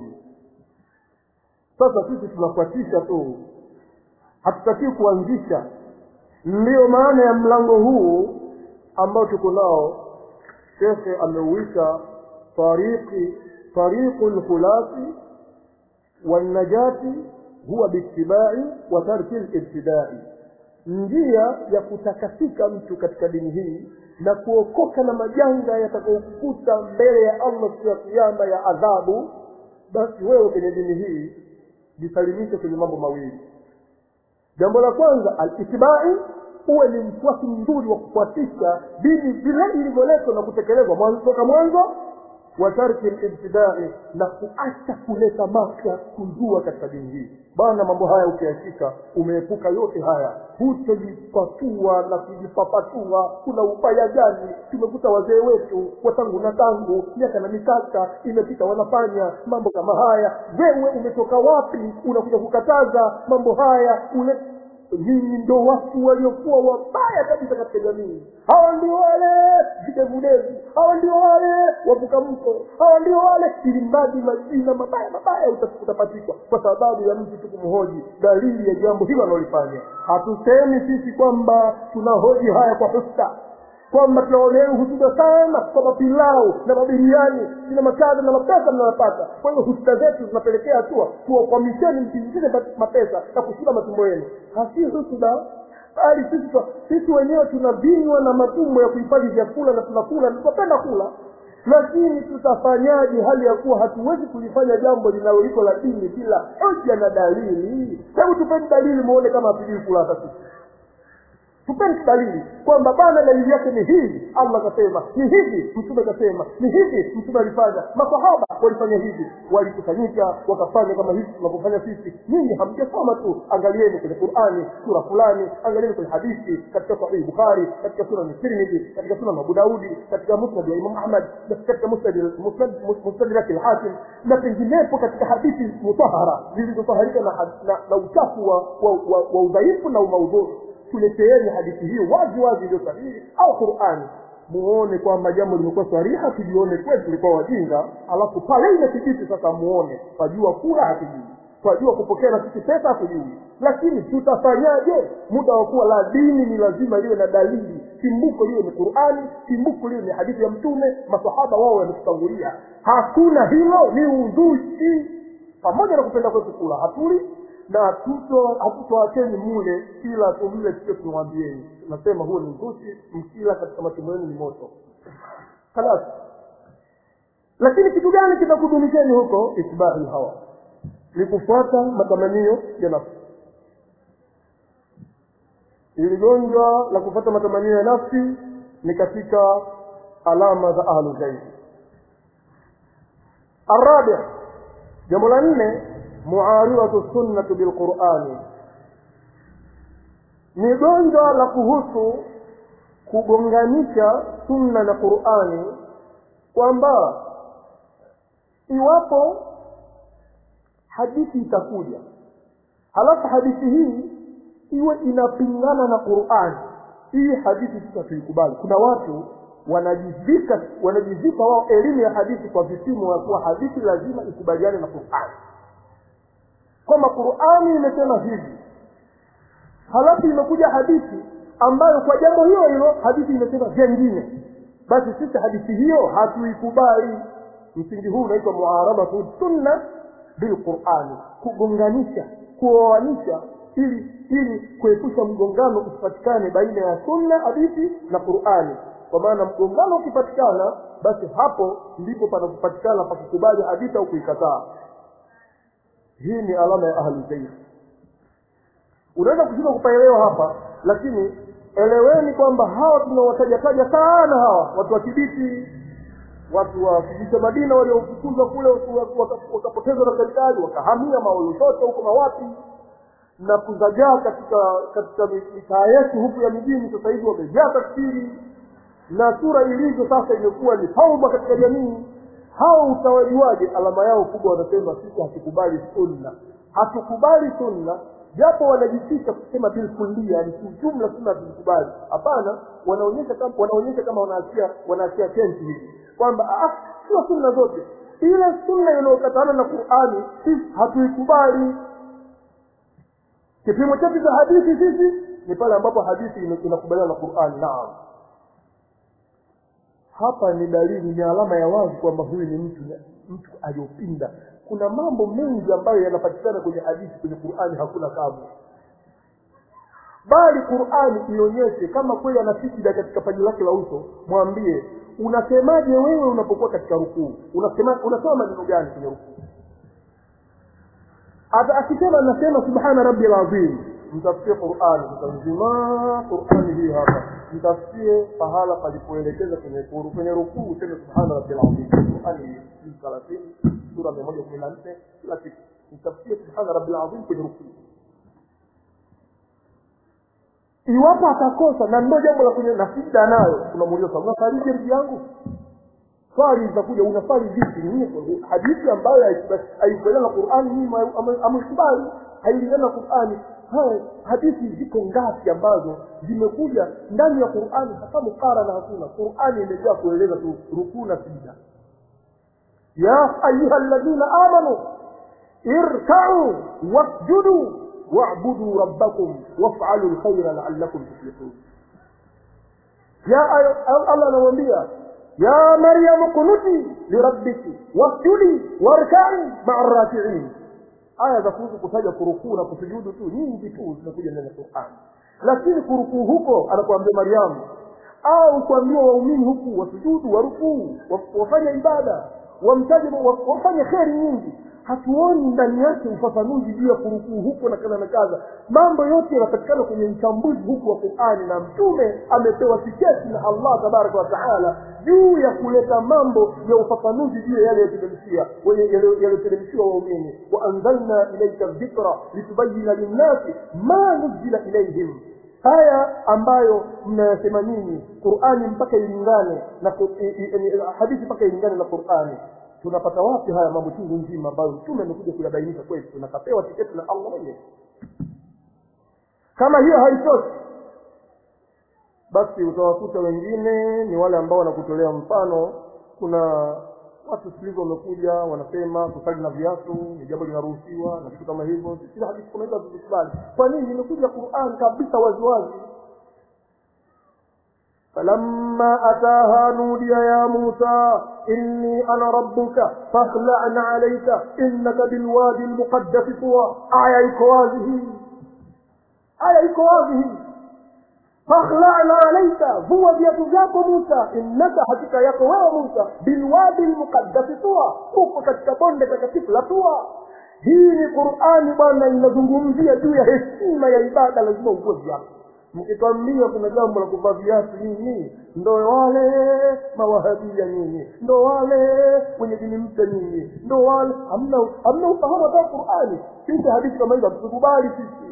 sasa sisi tunafuatisha tu hatutakii kuanzisha ndiyo maana ya mlango huu ambao tuko nao shekhe ameuita tariqi tariqu lkhulasi walnajati huwa biitibai wa tarki libtidai njia ya kutakasika mtu katika dini hii na kuokoka na majanga yatakayokukuta mbele ya allah siku ya kiama ya adhabu basi wewe kwenye dini hii jisalimishe kwenye mambo mawili jambo la kwanza alitbai uwe ni mfuasi mzuri wa kufuatisha dini vile ilivyoletwa na kutekelezwa mwanzo toka mwanzo wa tarki libtidai na kuacha kuleta mapya kuzua katika dini hii bana mambo haya ukiyashika umeepuka yote haya hutojipatua na kujipapatua kuna ubaya gani tumekuta wazee wetu watangu na tangu miaka na mikaka imepita wanafanya mambo kama haya wewe umetoka wapi unakuja kukataza mambo haya ule nyinyi ndo watu waliokuwa wabaya kabisa katika jamii hawa ndio wale videvudevu hawa ndio wale wavuka mto hawa ndio wale ili mradi majina mabaya mabaya utapatikwa kwa sababu ya mtu tu kumhoji dalili ya jambo hilo analolifanya hatusemi sisi kwamba tunahoji haya kwa husta kwamba tunaonea husuda sana kwa mapilau na mabiriani na makada na mapesa mnayopata kwa hiyo husuda zetu zinapelekea hatua tuwakwamisheni msiingize mapesa na kushiba matumbo yenu hasi husuda bali sisi sisi wenyewe tunavinywa na matumbo ya kuhifadhi vyakula na tunakula tunapenda kula lakini tutafanyaje hali ya kuwa hatuwezi kulifanya jambo linaloliko la dini bila hoja na dalili hebu tupeni dalili muone kama hatujui kula hata sisi tupeni dalili kwamba bana dalili yake ni hivi allah kasema ni hivi mtume kasema ni hivi mtume alifanya masahaba walifanya hivi walikusanyika wakafanya kama hivi tunavyofanya sisi nyinyi hamjasoma tu angalieni kwenye qurani sura fulani angalieni kwenye hadithi katika sahihi bukhari katika sunan tirmidhi katika sunan abu daudi katika musnad wa imam ahmad na katika mustadrak lhakim na penginepo katika hadithi mutahara zilizotaharika na, na, na uchafu wa, wa, wa, wa udhaifu na umaudhuru tuleteeni hadithi hiyo wazi wazi iliyo sahihi au qurani muone kwamba jambo limekuwa sariha tujione kwetu tulikuwa wajinga alafu pale imethibiti sasa muone twajua kura hatujui twajua kupokea na sisi pesa hatujui lakini tutafanyaje muda wa kuwa la dini ni lazima liwe na dalili kimbuko liwe ni qurani kimbuko liwe ni hadithi ya mtume masahaba wao wametutangulia hakuna hilo ni uzushi pamoja na kupenda kwetu kula hatuli na hatutoacheni mule kila tumle kile tumwambieni nasema huo ni uzushi mkila katika matumbo yenu ni moto kalas lakini kitu gani kitakudumisheni huko itibari hawa ni kufuata matamanio ya nafsi ili gonjwa la kufuata matamanio ya nafsi ni katika alama za ahlu zaidi arabi jambo la nne muaridatu sunnati bilqurani ni gonjwa la kuhusu kugonganisha sunna na qurani kwamba iwapo hadithi itakuja halafu hadithi hii iwe inapingana na qurani hii hadithi sasa tuikubali kuna watu wanajivika wanajivika wao elimu ya hadithi kwa vipimo ya kuwa hadithi lazima ikubaliane na qurani kwamba qurani imesema hivi halafu imekuja hadithi ambayo kwa jambo hilo hilo hadithi imesema vyengine basi sisi hadithi hiyo hatuikubali msingi huu unaitwa muaradatu sunna bilqurani kugonganisha kuoanisha ili ili kuepusha mgongano usipatikane baina ya sunna hadithi na qurani kwa maana mgongano ukipatikana basi hapo ndipo panapopatikana pa kukubali hadithi au kuikataa hii ni alama ya ahli zaidi unaweza kushindwa kupaelewa hapa lakini eleweni kwamba hawa tunawatajataja sana hawa watu wa kibiti watu wa kijiji cha madina waliofukuzwa kule wakapotezwa na serikali wakahamia maoloshoto huko mawapi na kuzagaa katika katika mitaa yetu huku ya mijini sasa hivi wamejaa tafsiri na sura ilivyo sasa imekuwa ni tauba katika jamii hao utawajuaje alama yao kubwa wanasema sisi hatukubali sunna hatukubali sunna japo wanajifisha kusema bilkulia ni kiujumla sunna hatukubali hapana wanaonyesha kama wanaonyesha kama wanaachia wanaachia tenti hivi kwamba ah sio sunna zote ile sunna inayokatana na qurani sisi hatuikubali kipimo chetu cha hadithi sisi ni pale ambapo hadithi inakubaliana na qurani naam hapa ni dalili ni alama ya wazi kwamba huyu ni mtu mtu aliyopinda kuna mambo mengi ambayo yanapatikana kwenye hadithi kwenye qurani hakuna kamwe bali qurani ionyeshe kama kweli ana sijida katika paji lake la uso mwambie unasemaje wewe unapokuwa katika rukuu unasema unasema maneno gani kwenye rukuu akisema nasema subhana rabbil azim mtafsie qurani mtanzima qurani hii hapa mtafsie pahala palipoelekeza kwenye kuru kwenye rukuu useme subhana rabbil azim qurani hii thelathini sura mia moja kumi na nne kila kitu mtafsie subhana rabbil azim kwenye rukuu iwapo atakosa na ndio jambo la kwenye na shida nayo unamuuliza swali unafarije ndugu yangu swali litakuja unafari vipi ni hadithi ambayo haikubaliana na qurani nyinyi amekubali hailingana na qurani haya hadithi ziko ngapi ambazo zimekuja ndani ya qurani hata mukarana hakuna qurani imejaa kueleza tu rukuu na sijida ya ayuha ladhina amanu irkau wasjudu واعبدوا ربكم وافعلوا الخير لعلكم تفلحون يا الله نوambia يا مريم اقنتي لربك واسجدي واركعي مع الراكعين aya za kuhusu kutaja kurukuu na kusujudu tu nyingi tu zinakuja ndani ya Qur'an lakini kurukuu huko anakuambia Mariamu au kuambiwa waumini huku wasujudu warukuu wa- wafanye ibada wamtaje wa- wafanye kheri nyingi hatuoni ndani yake ufafanuzi juu ya kurukuu huko na kadha na kadha mambo yote yanapatikana kwenye uchambuzi huku wa qurani na mtume amepewa tiketi na allah tabaraka wa taala juu ya kuleta mambo ya ufafanuzi juu ya yale yaliyoteremshia yaliyoteremshiwa waumini waanzalna ilaika dhikra litubayina linnasi ma nuzila ilaihim haya ambayo mnayasema nyinyi qurani mpaka ilingane na ku- i- i- i- hadithi mpaka ilingane na qurani tunapata wapi haya mambo chungu nzima ambayo mtume amekuja kuyabainisha kwetu na kapewa tiketi na allah mwenyewe kama hiyo haitoshi basi utawakuta wengine ni wale ambao wanakutolea mfano kuna watu silizo wamekuja wanasema kusali na viatu ni jambo linaruhusiwa na vitu kama hivyo sisi hadithi kama hizo hatuvikubali kwa nini imekuja quran kabisa waziwazi فلما أتاها نودي يا موسى إني أنا ربك فاخلع عليك إنك بالوادي المقدس طوى آية إكوازه آية إكوازه فاخلعنا عليك هو viatu vyako musa innaka hakika yako wewe musa bilwadi lmuqaddasi tua uko katika bonde takatifu la tua hii ni qurani bwana inazungumzia juu ya heshima ya ibada lazima uvue viatu mkitwambia kuna jambo la kuvaa viatu nini ndo wale mawahabia nyinyi ndo wale wenye dini mpya nyinyi ndo wale hamna hamna ufahamu hata qurani sisi hadithi kama hizo hatukubali sisi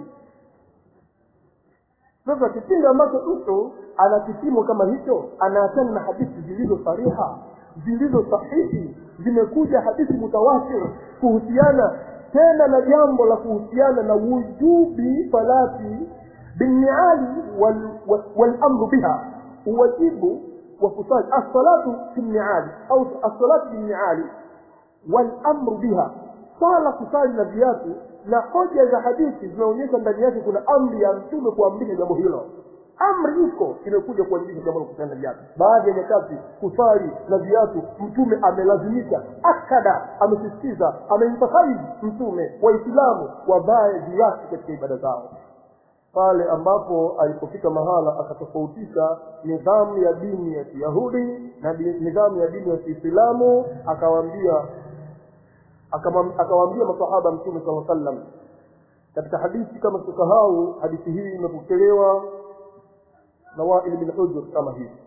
sasa kipindi ambacho mtu ana kipimo kama hicho anaachana na hadithi zilizo sariha zilizo sahihi zimekuja hadithi mutawatir kuhusiana tena na jambo la kuhusiana na wujubi salati binniali walamru wal, walamru biha uwajibu wa kusali assalatu fi nniali au assalatu binniali walamru biha swala kusali na viatu na hoja za hadithi zinaonyesha ndani yake kuna amri ya mtume kuamrisha jambo hilo amri iko imekuja kuamrisha jambo la kusali na viatu baadhi ya nyakati kusali na viatu mtume amelazimisha akada amesisitiza amemfahari mtume waislamu wavae viatu katika ibada zao pale ambapo alipofika mahala akatofautisha nidhamu ya dini ya kiyahudi na di- nidhamu ya dini ya kiislamu akawaambia akamwam- akawaambia masahaba mtume saa sallam katika hadithi kama tusahau hadithi hii imepokelewa na wail bin hujr kama hivi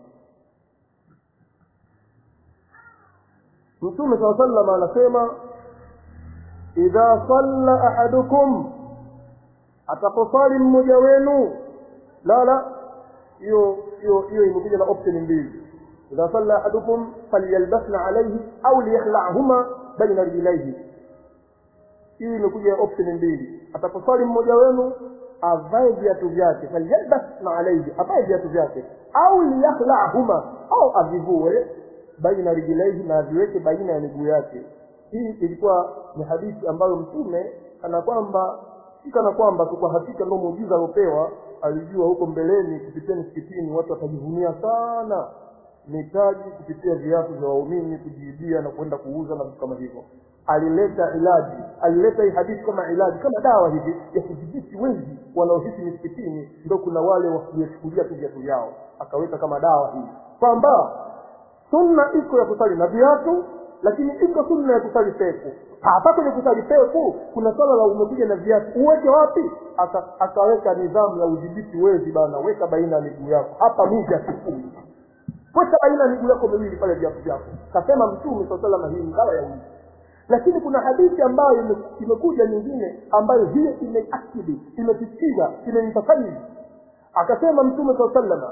mtume saa sallam anasema idha salla ahadukum ataposali mmoja wenu la la hiyo hiyo hiyo imekuja na option mbili idha salla ahadukum falyalbasna alayhi au liyakhla'huma baina rijlaihi hii imekuja option mbili ataposali mmoja wenu avae viatu vyake falyalbasna alayhi avae viatu vyake au liyakhla'huma au avivue baina rijlaihi na aviweke baina ya miguu yake hii ilikuwa ni hadithi ambayo mtume kana kwamba si kana kwamba tu kwa hakika ndio muujiza aliopewa alijua huko mbeleni kupitia msikitini watu watajivunia sana mitaji kupitia viatu vya waumini kujiibia na kwenda kuuza na vitu kama hivyo alileta ilaji alileta hii hadithi kama ilaji kama dawa hivi ya kudhibiti wengi wanaohisi misikitini ndo kuna wale wakiyachukulia tu viatu vyao akaweka kama dawa hii kwamba sunna iko ya kusali na viatu lakini iko sunna ya kusali peku hapa kwenye kusali peku kuna swala la umekuja na viatu uweke wapi Aka, akaweka nidhamu ya udhibiti wezi bana weka baina ya miguu yako hapa mija sifuri weka baina ya miguu yako miwili pale viatu vyako kasema mtume saa salama hii ni dawa ya wizi lakini kuna hadithi ambayo ime- imekuja nyingine ambayo hiyo imeakidi imesisitiza imemtafanyii akasema mtume saa salama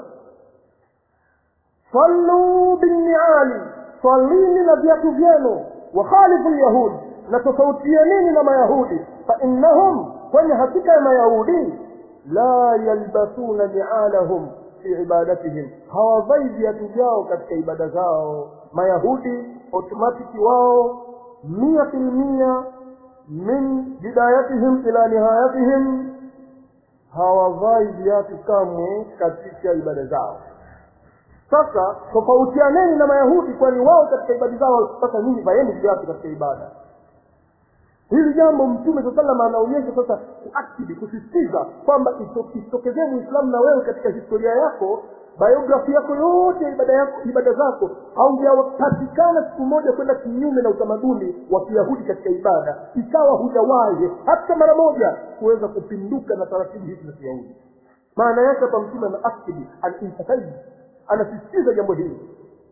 sallu binniali swalini na viatu vyenu wakhalifu lyahudi na tofautianeni na mayahudi fainnahum kwani hakika ya mayahudi la yalbasuna nialahum fi ibadatihim hawavai viatu vyao katika ibada zao mayahudi automatiki wao mia filmia min bidayatihim ila nihayatihim hawavai viatu kamwe katika ibada zao sasa tofautianeni na mayahudi kwani wao katika ibada zao sasa nyinyi vaeni viatu katika ibada hili jambo mtume saa salam anaonyesha sasa kuakidi kusisitiza kwamba ito- isitokezee muislamu na wewe katika historia yako biografi yako yote ibada yako ibada zako haujapatikana siku moja kwenda kinyume na utamaduni wa kiyahudi katika ibada ikawa hujawahi hata mara moja kuweza kupinduka na taratibu hizi za kiyahudi maana yake hapa mtume ana akidi alintasaidi anasisitiza jambo hili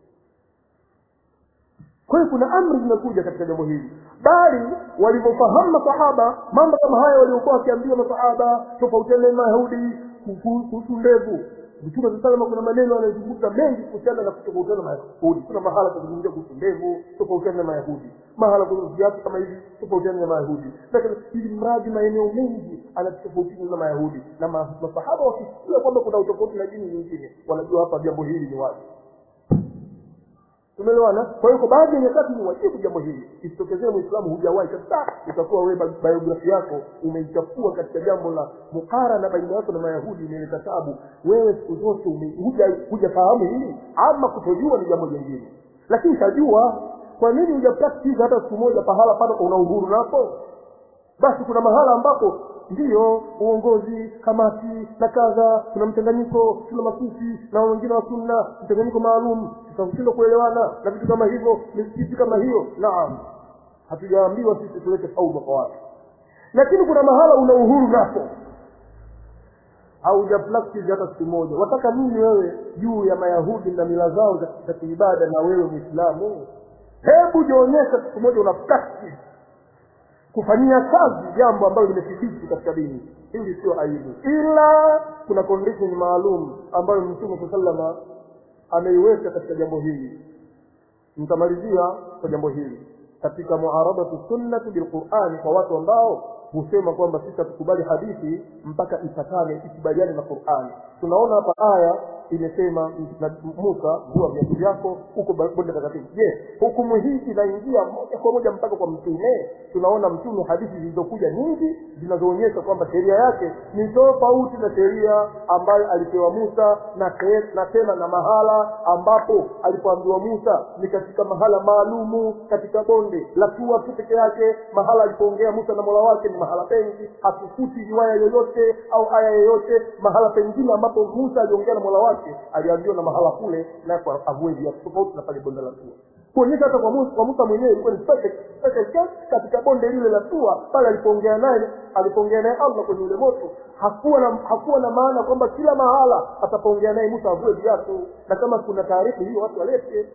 kwa hiyo kuna amri zimekuja katika jambo hili bali walivyofahamu masahaba mambo kama haya waliokuwa wakiambiwa masahaba tofautiana na mayahudi kuhusu ndevu mtume saa salama kuna maneno anayozungumza mengi kuhusiana na kutofautiana na mayahudi kuna mahala kuzungumzia kuhusu ndevu tofautiana na mayahudi mahala kuna viatu kama hivi tofautiana na mayahudi lakini ili mradi maeneo mengi anatofautiana na mayahudi na ma- masahaba wakisikia kwamba kuna utofauti na dini nyingine wanajua hapa jambo hili ni wazi tumeelewana kwa hiyo kwa baadhi ya nyakati ni wajibu jambo hili isitokezee mwislamu hujawahi kabisa utakuwa wewe bi- biografi yako umeichafua katika jambo la mukarana baina yako na mayahudi imeleta tabu wewe siku zote ume- huja- hujafahamu hili ama kutojua ni jambo jingine lakini utajua kwa nini huja practice hata siku moja pahala pale una uhuru napo basi kuna mahala ambapo ndiyo uongozi kamati na kadha kuna mchanganyiko tuna masufi na wengine wa sunna mchanganyiko maalum tutashindwa kuelewana na vitu kama hivyo misikiti kama hiyo naam hatujaambiwa sisi tulete fauda kwa watu lakini kuna mahala una uhuru napo hauja practice hata siku moja wataka nini wewe juu ya mayahudi na mila zao za- za kiibada na wewe mwislamu hebu jionyesha siku moja una practice kufanyia kazi jambo ambalo limethibiti katika dini hili sio aibu ila kuna condition maalum ambayo mtume saa salama ameiweka katika jambo hili nitamalizia kwa jambo hili katika muaradatu sunnati bilqurani kwa watu ambao husema kwamba sisi hatukubali hadithi mpaka ipatane ikubaliane na qurani tunaona hapa aya imesema na musa vua viatu vyako huko bonde takatifu je hukumu hii inaingia moja kwa moja mpaka kwa mtume tunaona mtume hadithi zilizokuja nyingi zinazoonyesha kwamba sheria yake ni tofauti na sheria ambayo alipewa musa na, te, na tena na mahala ambapo alipoambiwa musa ni katika mahala maalumu katika bonde la tua tu peke yake mahala alipoongea musa na mola wake ni mahala pengi hatukuti riwaya yoyote au aya yoyote mahala pengine ambapo musa aliongea na mola wake aliambiwa na mahala kule nako avue viatu tofauti na pale bonde la tua kuonyesha hata kwa musa, kwa musa mwenyewe ilikuwa ni special special case katika bonde lile la tua pale alipoongea naye alipoongea naye allah kwenye ule moto hakuwa na hakuwa na maana kwamba kila mahala atapoongea naye musa avue viatu na kama kuna taarifa hiyo watu walete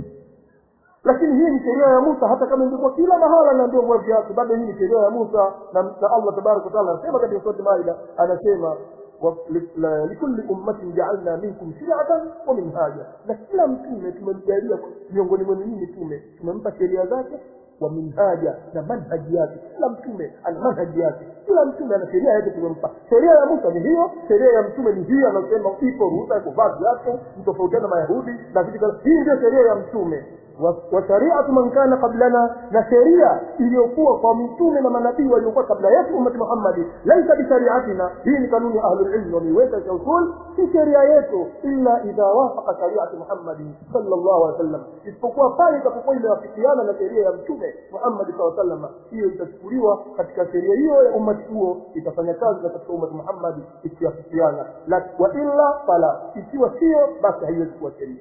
lakini hii ni sheria ya musa hata kama ingekuwa kila mahala naambiwa vua viatu bado hii ni sheria ya musa na, na allah tabaraka wataala anasema katika surati maida anasema wa- li- la- likulli ummatin jaalna minkum shiratan wa minhaja na kila mtume tumemjalia miongoni mwenu nyinyi mtume tumempa sheria zake wa minhaja na manhaji yake kila mtume ana manhaji yake kila mtume ana sheria yake tumempa sheria ya musa ni hiyo sheria ya mtume ni hiyo anasema ipo ruhusa ya kuvaa viatu mtofautiana na mayahudi na vitu kama hii ndio sheria ya mtume wa wa shariatu man kana qablana na sheria iliyokuwa kwa mitume na manabii waliokuwa kabla yetu ummati muhammadi laisa bishariatina hii ni kanuni ya ahlulilmi wameiweka cha usul si sheria yetu illa idha wafaqa shariati muhammadi sallallahu alaihi wasallam isipokuwa pale itapokuwa imewafikiana na sheria ya mtume muhammadi saa salama hiyo itachukuliwa katika sheria hiyo ya ummati huo itafanya kazi na katika ummati muhammadi ikiafikiana La- wa illa fala ikiwa sio basi haiwezi kuwa sheria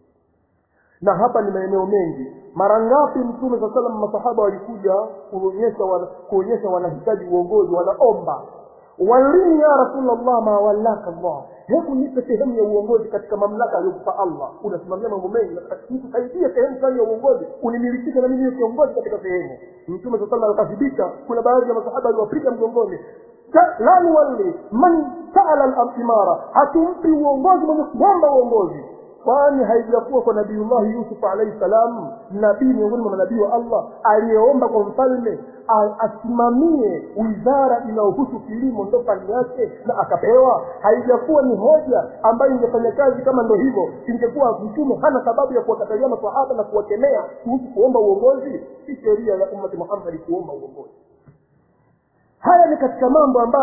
na hapa ni maeneo mengi mara ngapi mtume saa salam masahaba walikuja kuonyesha wana, kuonyesha wanahitaji uongozi wanaomba walini ya rasulllah ma wallaka llah hebu nipe sehemu ya uongozi katika mamlaka aliyokupa allah unasimamia mambo mengi nikusaidie sehemu fulani ya uongozi unimilikishe na mimi niwe kiongozi katika sehemu mtume saa salam akathibicha kuna baadhi ya masahaba aliwapiga mgongoni Ta- la nuwalli man saala limara hatumpi uongozi mwenye kuomba uongozi kwani haijakuwa kwa nabiullahi yusuf alaihi salam nabii miongoni mwa manabii wa allah aliyeomba kwa mfalme a- asimamie wizara inayohusu kilimo ndo fani yake na akapewa haijakuwa ni hoja ambayo ingefanya kazi kama ndo hivyo ingekuwa mtume hana sababu ya kuwakatalia masahaba na kuwakemea kuhusu kuomba uongozi si sheria ya ummati muhammadi kuomba uongozi haya ni katika mambo ambayo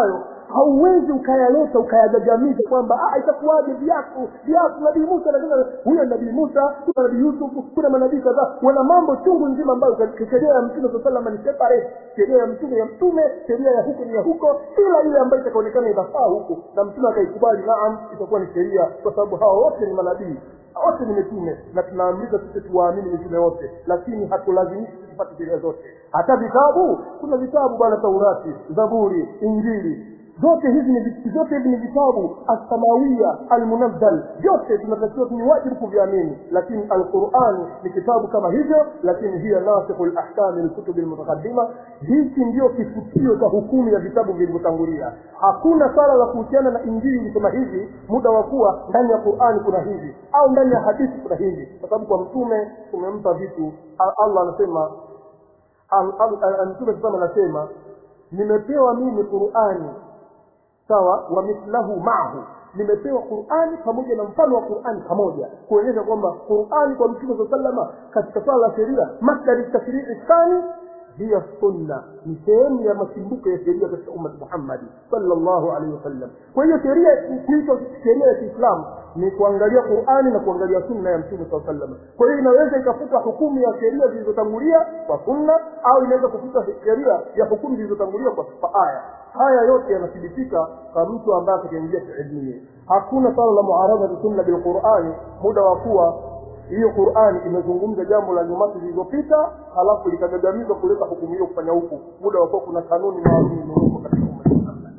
hauwezi ukayaleta ukayagagamiza kwamba "Ah, itakuwaje viatu viatu nabii musa lakini huyo nabii musa kuna nabii yusuf kuna manabii kadhaa wana mambo chungu nzima ambayo katika sheria ya mtume saa salama ni separate sheria ya mtume ya mtume sheria ya huku ni ya huko ila ile ambayo itakaonekana inafaa huku na mtume akaikubali naam itakuwa ni sheria kwa sababu hawa wote ni manabii wote ni mitume na tunaamriza sisi tuwaamini mitume wote lakini hatulazimishi tupate sheria zote hata vitabu kuna vitabu bwana taurati zaburi injili zote hizi ni vi- zote hivi ni vitabu alsamawia almunazzal vyote tunatakiwa ni wajibu kuviamini lakini alqurani ni kitabu kama hivyo lakini hiya nasikhu lahkami lkutubi lmutakadima hiki ndio kifutio cha hukumu ya vitabu vilivyotangulia hakuna swala la kuhusiana na injili ilisema hivi muda wa kuwa ndani ya qurani kuna hivi au ndani ya hadithi kuna hivi kwa sababu kwa mtume tumempa vitu A- allah anasema Al- al- al- mtume sasa anasema nimepewa mimi qurani sawa wa mithlahu maahu nimepewa qurani pamoja na mfano wa qurani pamoja kuonyesha kwamba qurani kwa mtume saa salama katika swala la sheria masdari tashrii thani hiya sunna ni sehemu ya machimbuko ya sheria katika ummati muhammadi sallallahu alaihi wasallam kwa hiyo sheria kuitwa sheria ya kiislamu ni kuangalia qurani na kuangalia sunna ya mtume saa sallam kwa hiyo inaweza ikafuta hukumu ya sheria zilizotangulia kwa sunna au inaweza kufuta sheria ya hukumu zilizotangulia kwa kwa aya haya yote yanathibitika kwa mtu ambaye atakaingia kielimu hakuna swala la muaradhati sunna bilqurani muda wa kuwa hiyo qurani imezungumza jambo la nyumati zilizopita halafu likagagamizwa kuleta hukumu hiyo kufanya huku muda wa kuwa kuna kanuni maalum imewekwa katika umma wa Muhammad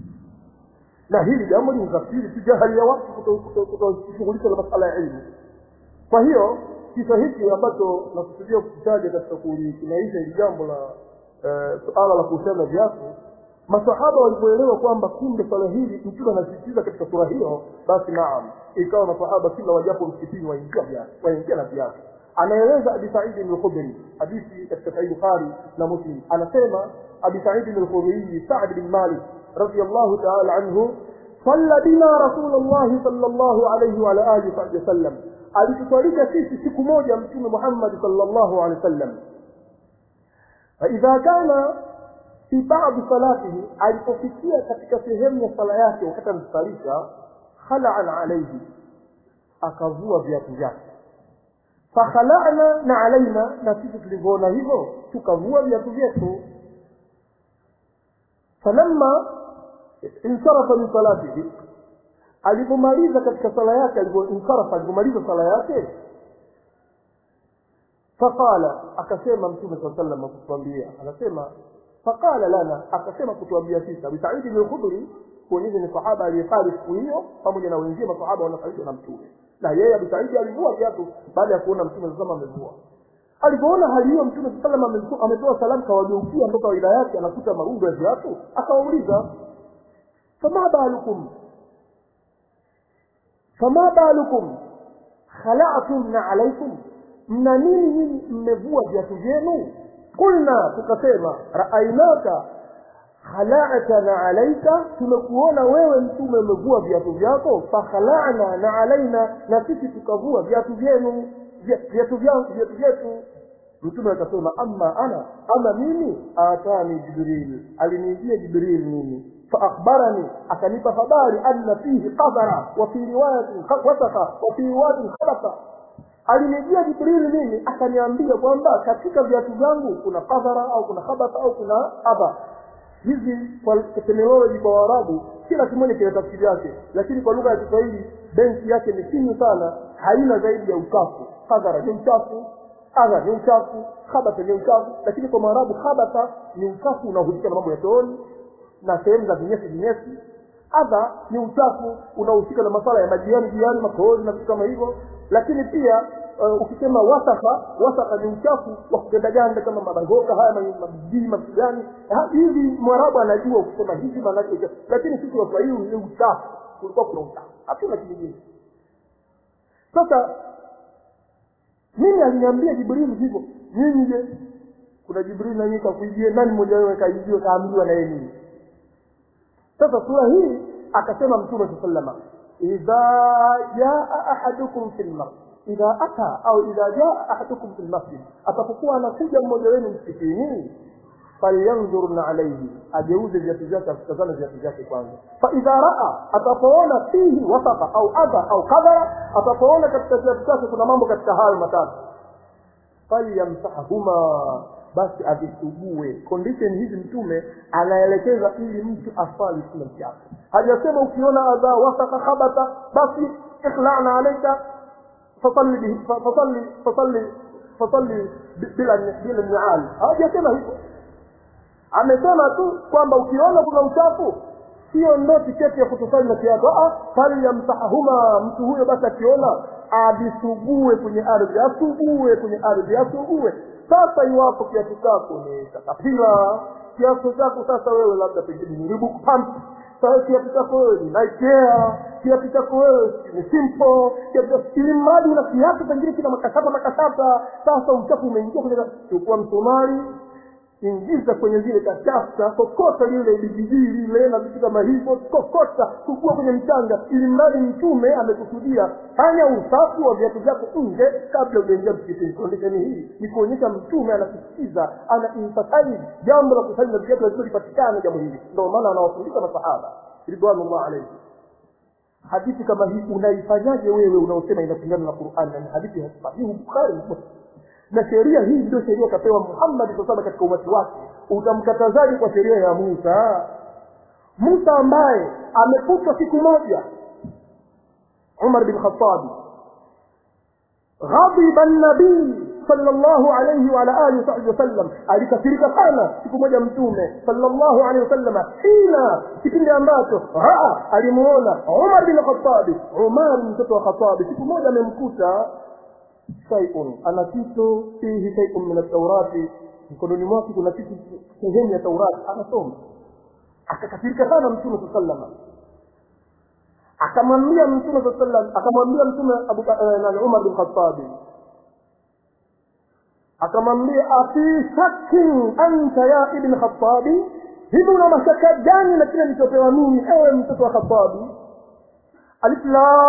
na hili jambo ni tafsiri tu jahali ya watu kutoshughulisha na masala ya ilmu kwa hiyo kisa hiki ambacho nakusudia kukitaja katika kulikimaisha hili jambo la eh, suala la kuhusiana na viatu masahaba walipoelewa kwamba kumbe swala hili mtume anasisitiza katika sura hiyo basi naam ikawa masahaba kila wajapo msikitini waingia viatu waingia na viatu anaeleza abi saidi lkhudri hadithi katika sahih bukhari na muslim anasema abi saidi lkhudrii saad bin malik radiallahu taala anhu صلى بنا رسول الله صلى الله عليه وعلى اله وصحبه وسلم alituswalisha sisi siku moja mtume muhammadi sallallahu alaihi wasallam faidha kana fi badi salatihi alipofikia katika sehemu ya sala yake wakati anasalisha khalaan alaihi akavua viatu vyake fakhalana na alaina na sisi tulivyoona hivyo tukavua viatu vyetu falamma insarafa min salatihi alipomaliza katika sala yake alipoinsarafa alipomaliza sala yake faqala akasema mtume saa sallam kutuambia anasema faqala lana akasema kutuambia sisi abu saidi bin khudri kuonyesha ni sahaba aliyesali siku hiyo pamoja na wengine masahaba wanasalishwa na mtume na yeye abu saidi alivua viatu baada ya kuona mtume saa sallam amevua alipoona hali hiyo mtume saa sallam ametoa salamu kawageukia ndo kawaida yake anakuta marundo ya viatu akawauliza fama balukum fama balukum khala'tum na alaikum mna nini nyinyi mmevua viatu vyenu qulna tukasema raainaka khala'tana alaika tumekuona wewe mtume umevua viatu vyako fakhala'na na alaina na sisi tukavua viatu vyenu viatu vyangu viatu vyetu mtume akasema amma ana ama mimi atani jibril aliniijia jibril mimi فأخبرني أكنب خباري أن فيه قذرة وفي رواية وسخة وفي رواية خبثة alinijia jibrili mimi akaniambia kwamba katika viatu vyangu kuna kadhara au kuna khabatha au kuna adha hizi kwa terminology kwa waarabu kila kimoja kina tafsiri yake lakini kwa lugha ya kiswahili benki yake ni finyu sana haina zaidi ya uchafu kadhara ni uchafu adha ni uchafu khabatha ni uchafu lakini kwa maarabu khabatha ni uchafu unaohusika na mambo ya chooni na sehemu za vinyesi vinyesi adha ni uchafu unaohusika na masala ya majiani jiani makohozi na vitu kama hivyo lakini pia uh, ukisema wasaka wasaka ni uchafu wa kugandaganda kama mabangoka haya mabijii mavitu gani hivi mwarabu anajua ukisema hivi maanake uchafu lakini sisi waswahili ni uchafu kulikuwa kuna uchafu hatuna kingine sasa mimi aliniambia jibrili hivyo nyinyi je kuna jibrili nanyi kakuijie nani mmoja wewe kaijiwe kaambiwa na yeye nini sasa sura hii akasema mtume saa salama idha jaa ahadukum fi lmasjid idha ata au idha jaa ahadukum fi lmasjid atapokuwa anakuja mmoja wenu msikitini falyanzurna alaihi ageuze viatu vyake avitazame viatu vyake kwanza faidha raa atapoona fihi wasaka au adha au kadhara atapoona katika viatu vyake kuna mambo katika hayo matatu falyamsahahuma basi avisugue condition hizi mtume anaelekeza ili mtu aswali kila kiatu hajasema ukiona adha wasaka khabata basi ikhlana alaika fasalli bihi- fa- fasalli fasalli fasalli bi- bila bila nial hajasema hivyo amesema tu kwamba ukiona kuna uchafu hiyo ndo tiketi ya kutosali na kiatu falyamsahahuma mtu huyo basi akiona avisugue kwenye ardhi asugue kwenye ardhi asugue sasa iwapo kiatu chako ni katapila kiatu chako sasa wewe labda pengine ni Reebok pump sasa kiatu chako wewe ni Nikea kiatu chako wewe ni simple kiatu ili mradi una kiatu pengine kina makasata makasata sasa uchafu umeingia kwenye chukua msumari ingiza kwenye zile kachafta kokota lile bijijii lile na vitu kama hivyo kokota kukua kwenye mchanga ili mradi mtume amekusudia fanya usafi wa viatu vyako nje kabla ujaingia msikitini kondisheni hii ni kuonyesha mtume anasisitiza ana emphasize jambo la kusali na viatu lazima lipatikane jambo hili ndio maana anawafundisha masahaba ridwanullah alaihi hadithi kama hii unaifanyaje wewe unaosema inapingana na Qur'an na ni hadithi ya sahihi Bukhari na Muslim na sheria hii ndio sheria kapewa Muhammad sallallahu katika umati wake utamkatazaje kwa sheria ya Musa Musa ambaye amekutwa siku moja Umar bin Khattab ghadiba an-nabii sallallahu alayhi wa ala alihi wa sallam alikasirika sana siku moja mtume sallallahu alayhi wasallam hina kipindi ambacho raa alimuona Umar bin Khattab Umar mtoto wa Khattab siku moja amemkuta shay'un ana kitu fihi shay'un min at-taurati mkononi mwake kuna kitu sehemu ya Taurati anasoma akakasirika sana mtume sallallahu alayhi akamwambia mtume sallallahu alayhi wasallam akamwambia mtume Abu na Umar bin Khattab akamwambia afi shakkin anta ya ibn Khattab hivi una mashaka gani na kile nilichopewa mimi ewe mtoto wa Khattab alif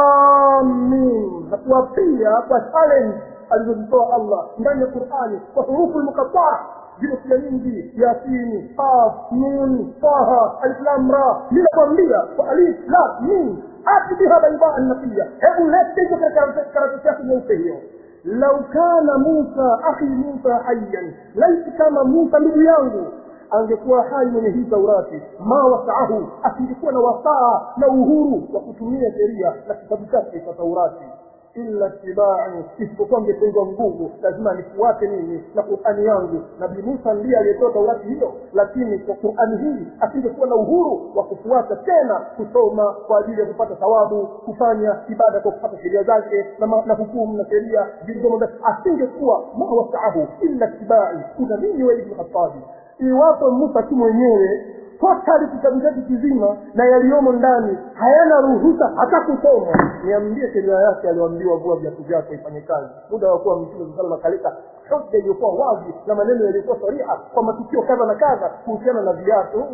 lam mim na kuwapia kwa challenge alizozitoa Allah ndani ya Qur'ani kwa hurufu muqatta'a zile sura nyingi yasini qaf nun taha alif lam ra ninakwambia kwa alif lam mim ati biha bayda an-naqiya hebu lete hizo katika karatasi yako nyeupe hiyo lau kana Musa akhi Musa hayyan laiti kama Musa ndugu yangu angekuwa hai mwenye hii Taurati ma wasaahu asingekuwa na wasaa na uhuru wa kutumia sheria na kitabu chake cha Taurati illa tibai isipokuwa angepengwa nguvu lazima nifuate mimi na Qur'ani yangu nabii Musa ndiye aliyetoa Taurati hiyo lakini kwa Qur'ani hii asingekuwa na uhuru wa kufuata tena kusoma kwa ajili ya kupata thawabu kufanya ibada kwa kupata sheria zake na, ma- na hukumu na sheria zilizomo ndani asingekuwa ma wasaahu illa tibai kuna nini wewe Ibn Khattab iwapo Musa tu mwenyewe totali kitabu chake kizima na yaliyomo ndani hayana ruhusa hata kusomwa niambie sheria yake aliyoambiwa vua viatu vyako ifanye kazi muda wa kuwa mtume sallallahu akaleta hoja iliyokuwa wazi na maneno yaliyokuwa sariha kwa matukio kadha na kadha kuhusiana na viatu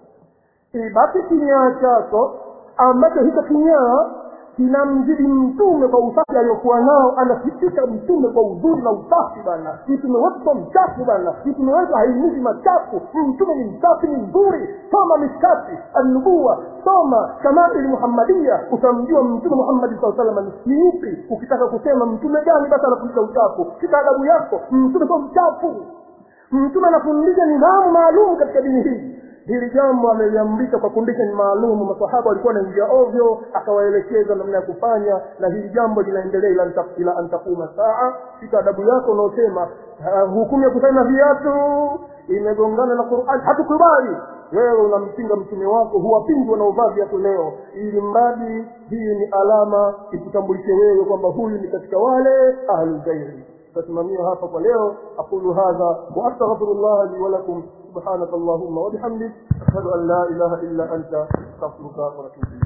ibaki kinyaa chako ambacho hicho kinyaa kinamzidi mtume kwa usafi aliyokuwa nao anafikisha mtume kwa uzuri na usafi bana mtume wetu sio mchafu bana mtume wetu haimizi machafu mtume ni msafi ni mzuri soma miskati annubuwa soma shamali muhammadia utamjua mtume muhammadi saa salama ni upi ukitaka kusema mtume gani basi anafundisha uchafu kitaadabu yako mtume sio mchafu mtume anafundisha nidhamu maalum katika dini hii hili jambo ameliamrisha kwa condition maalum masahaba walikuwa wanaingia ovyo akawaelekeza namna ya kufanya na hili jambo linaendelea ila anta- ila antakuma saa fika adabu yako unaosema uh, hukumu ya kusanya viatu imegongana na Qur'an hatukubali wewe unampinga mtume wako huwapingi wanaovaa viatu leo ili mradi hii ni alama ikutambulishe wewe kwamba huyu ni katika wale ahlul ghairi تسمميها hapa kwa leo aqulu hadha wa astaghfirullah li wa lakum subhanaka allahumma wa bihamdik ashhadu an la ilaha illa anta astaghfiruka wa atubu ilayk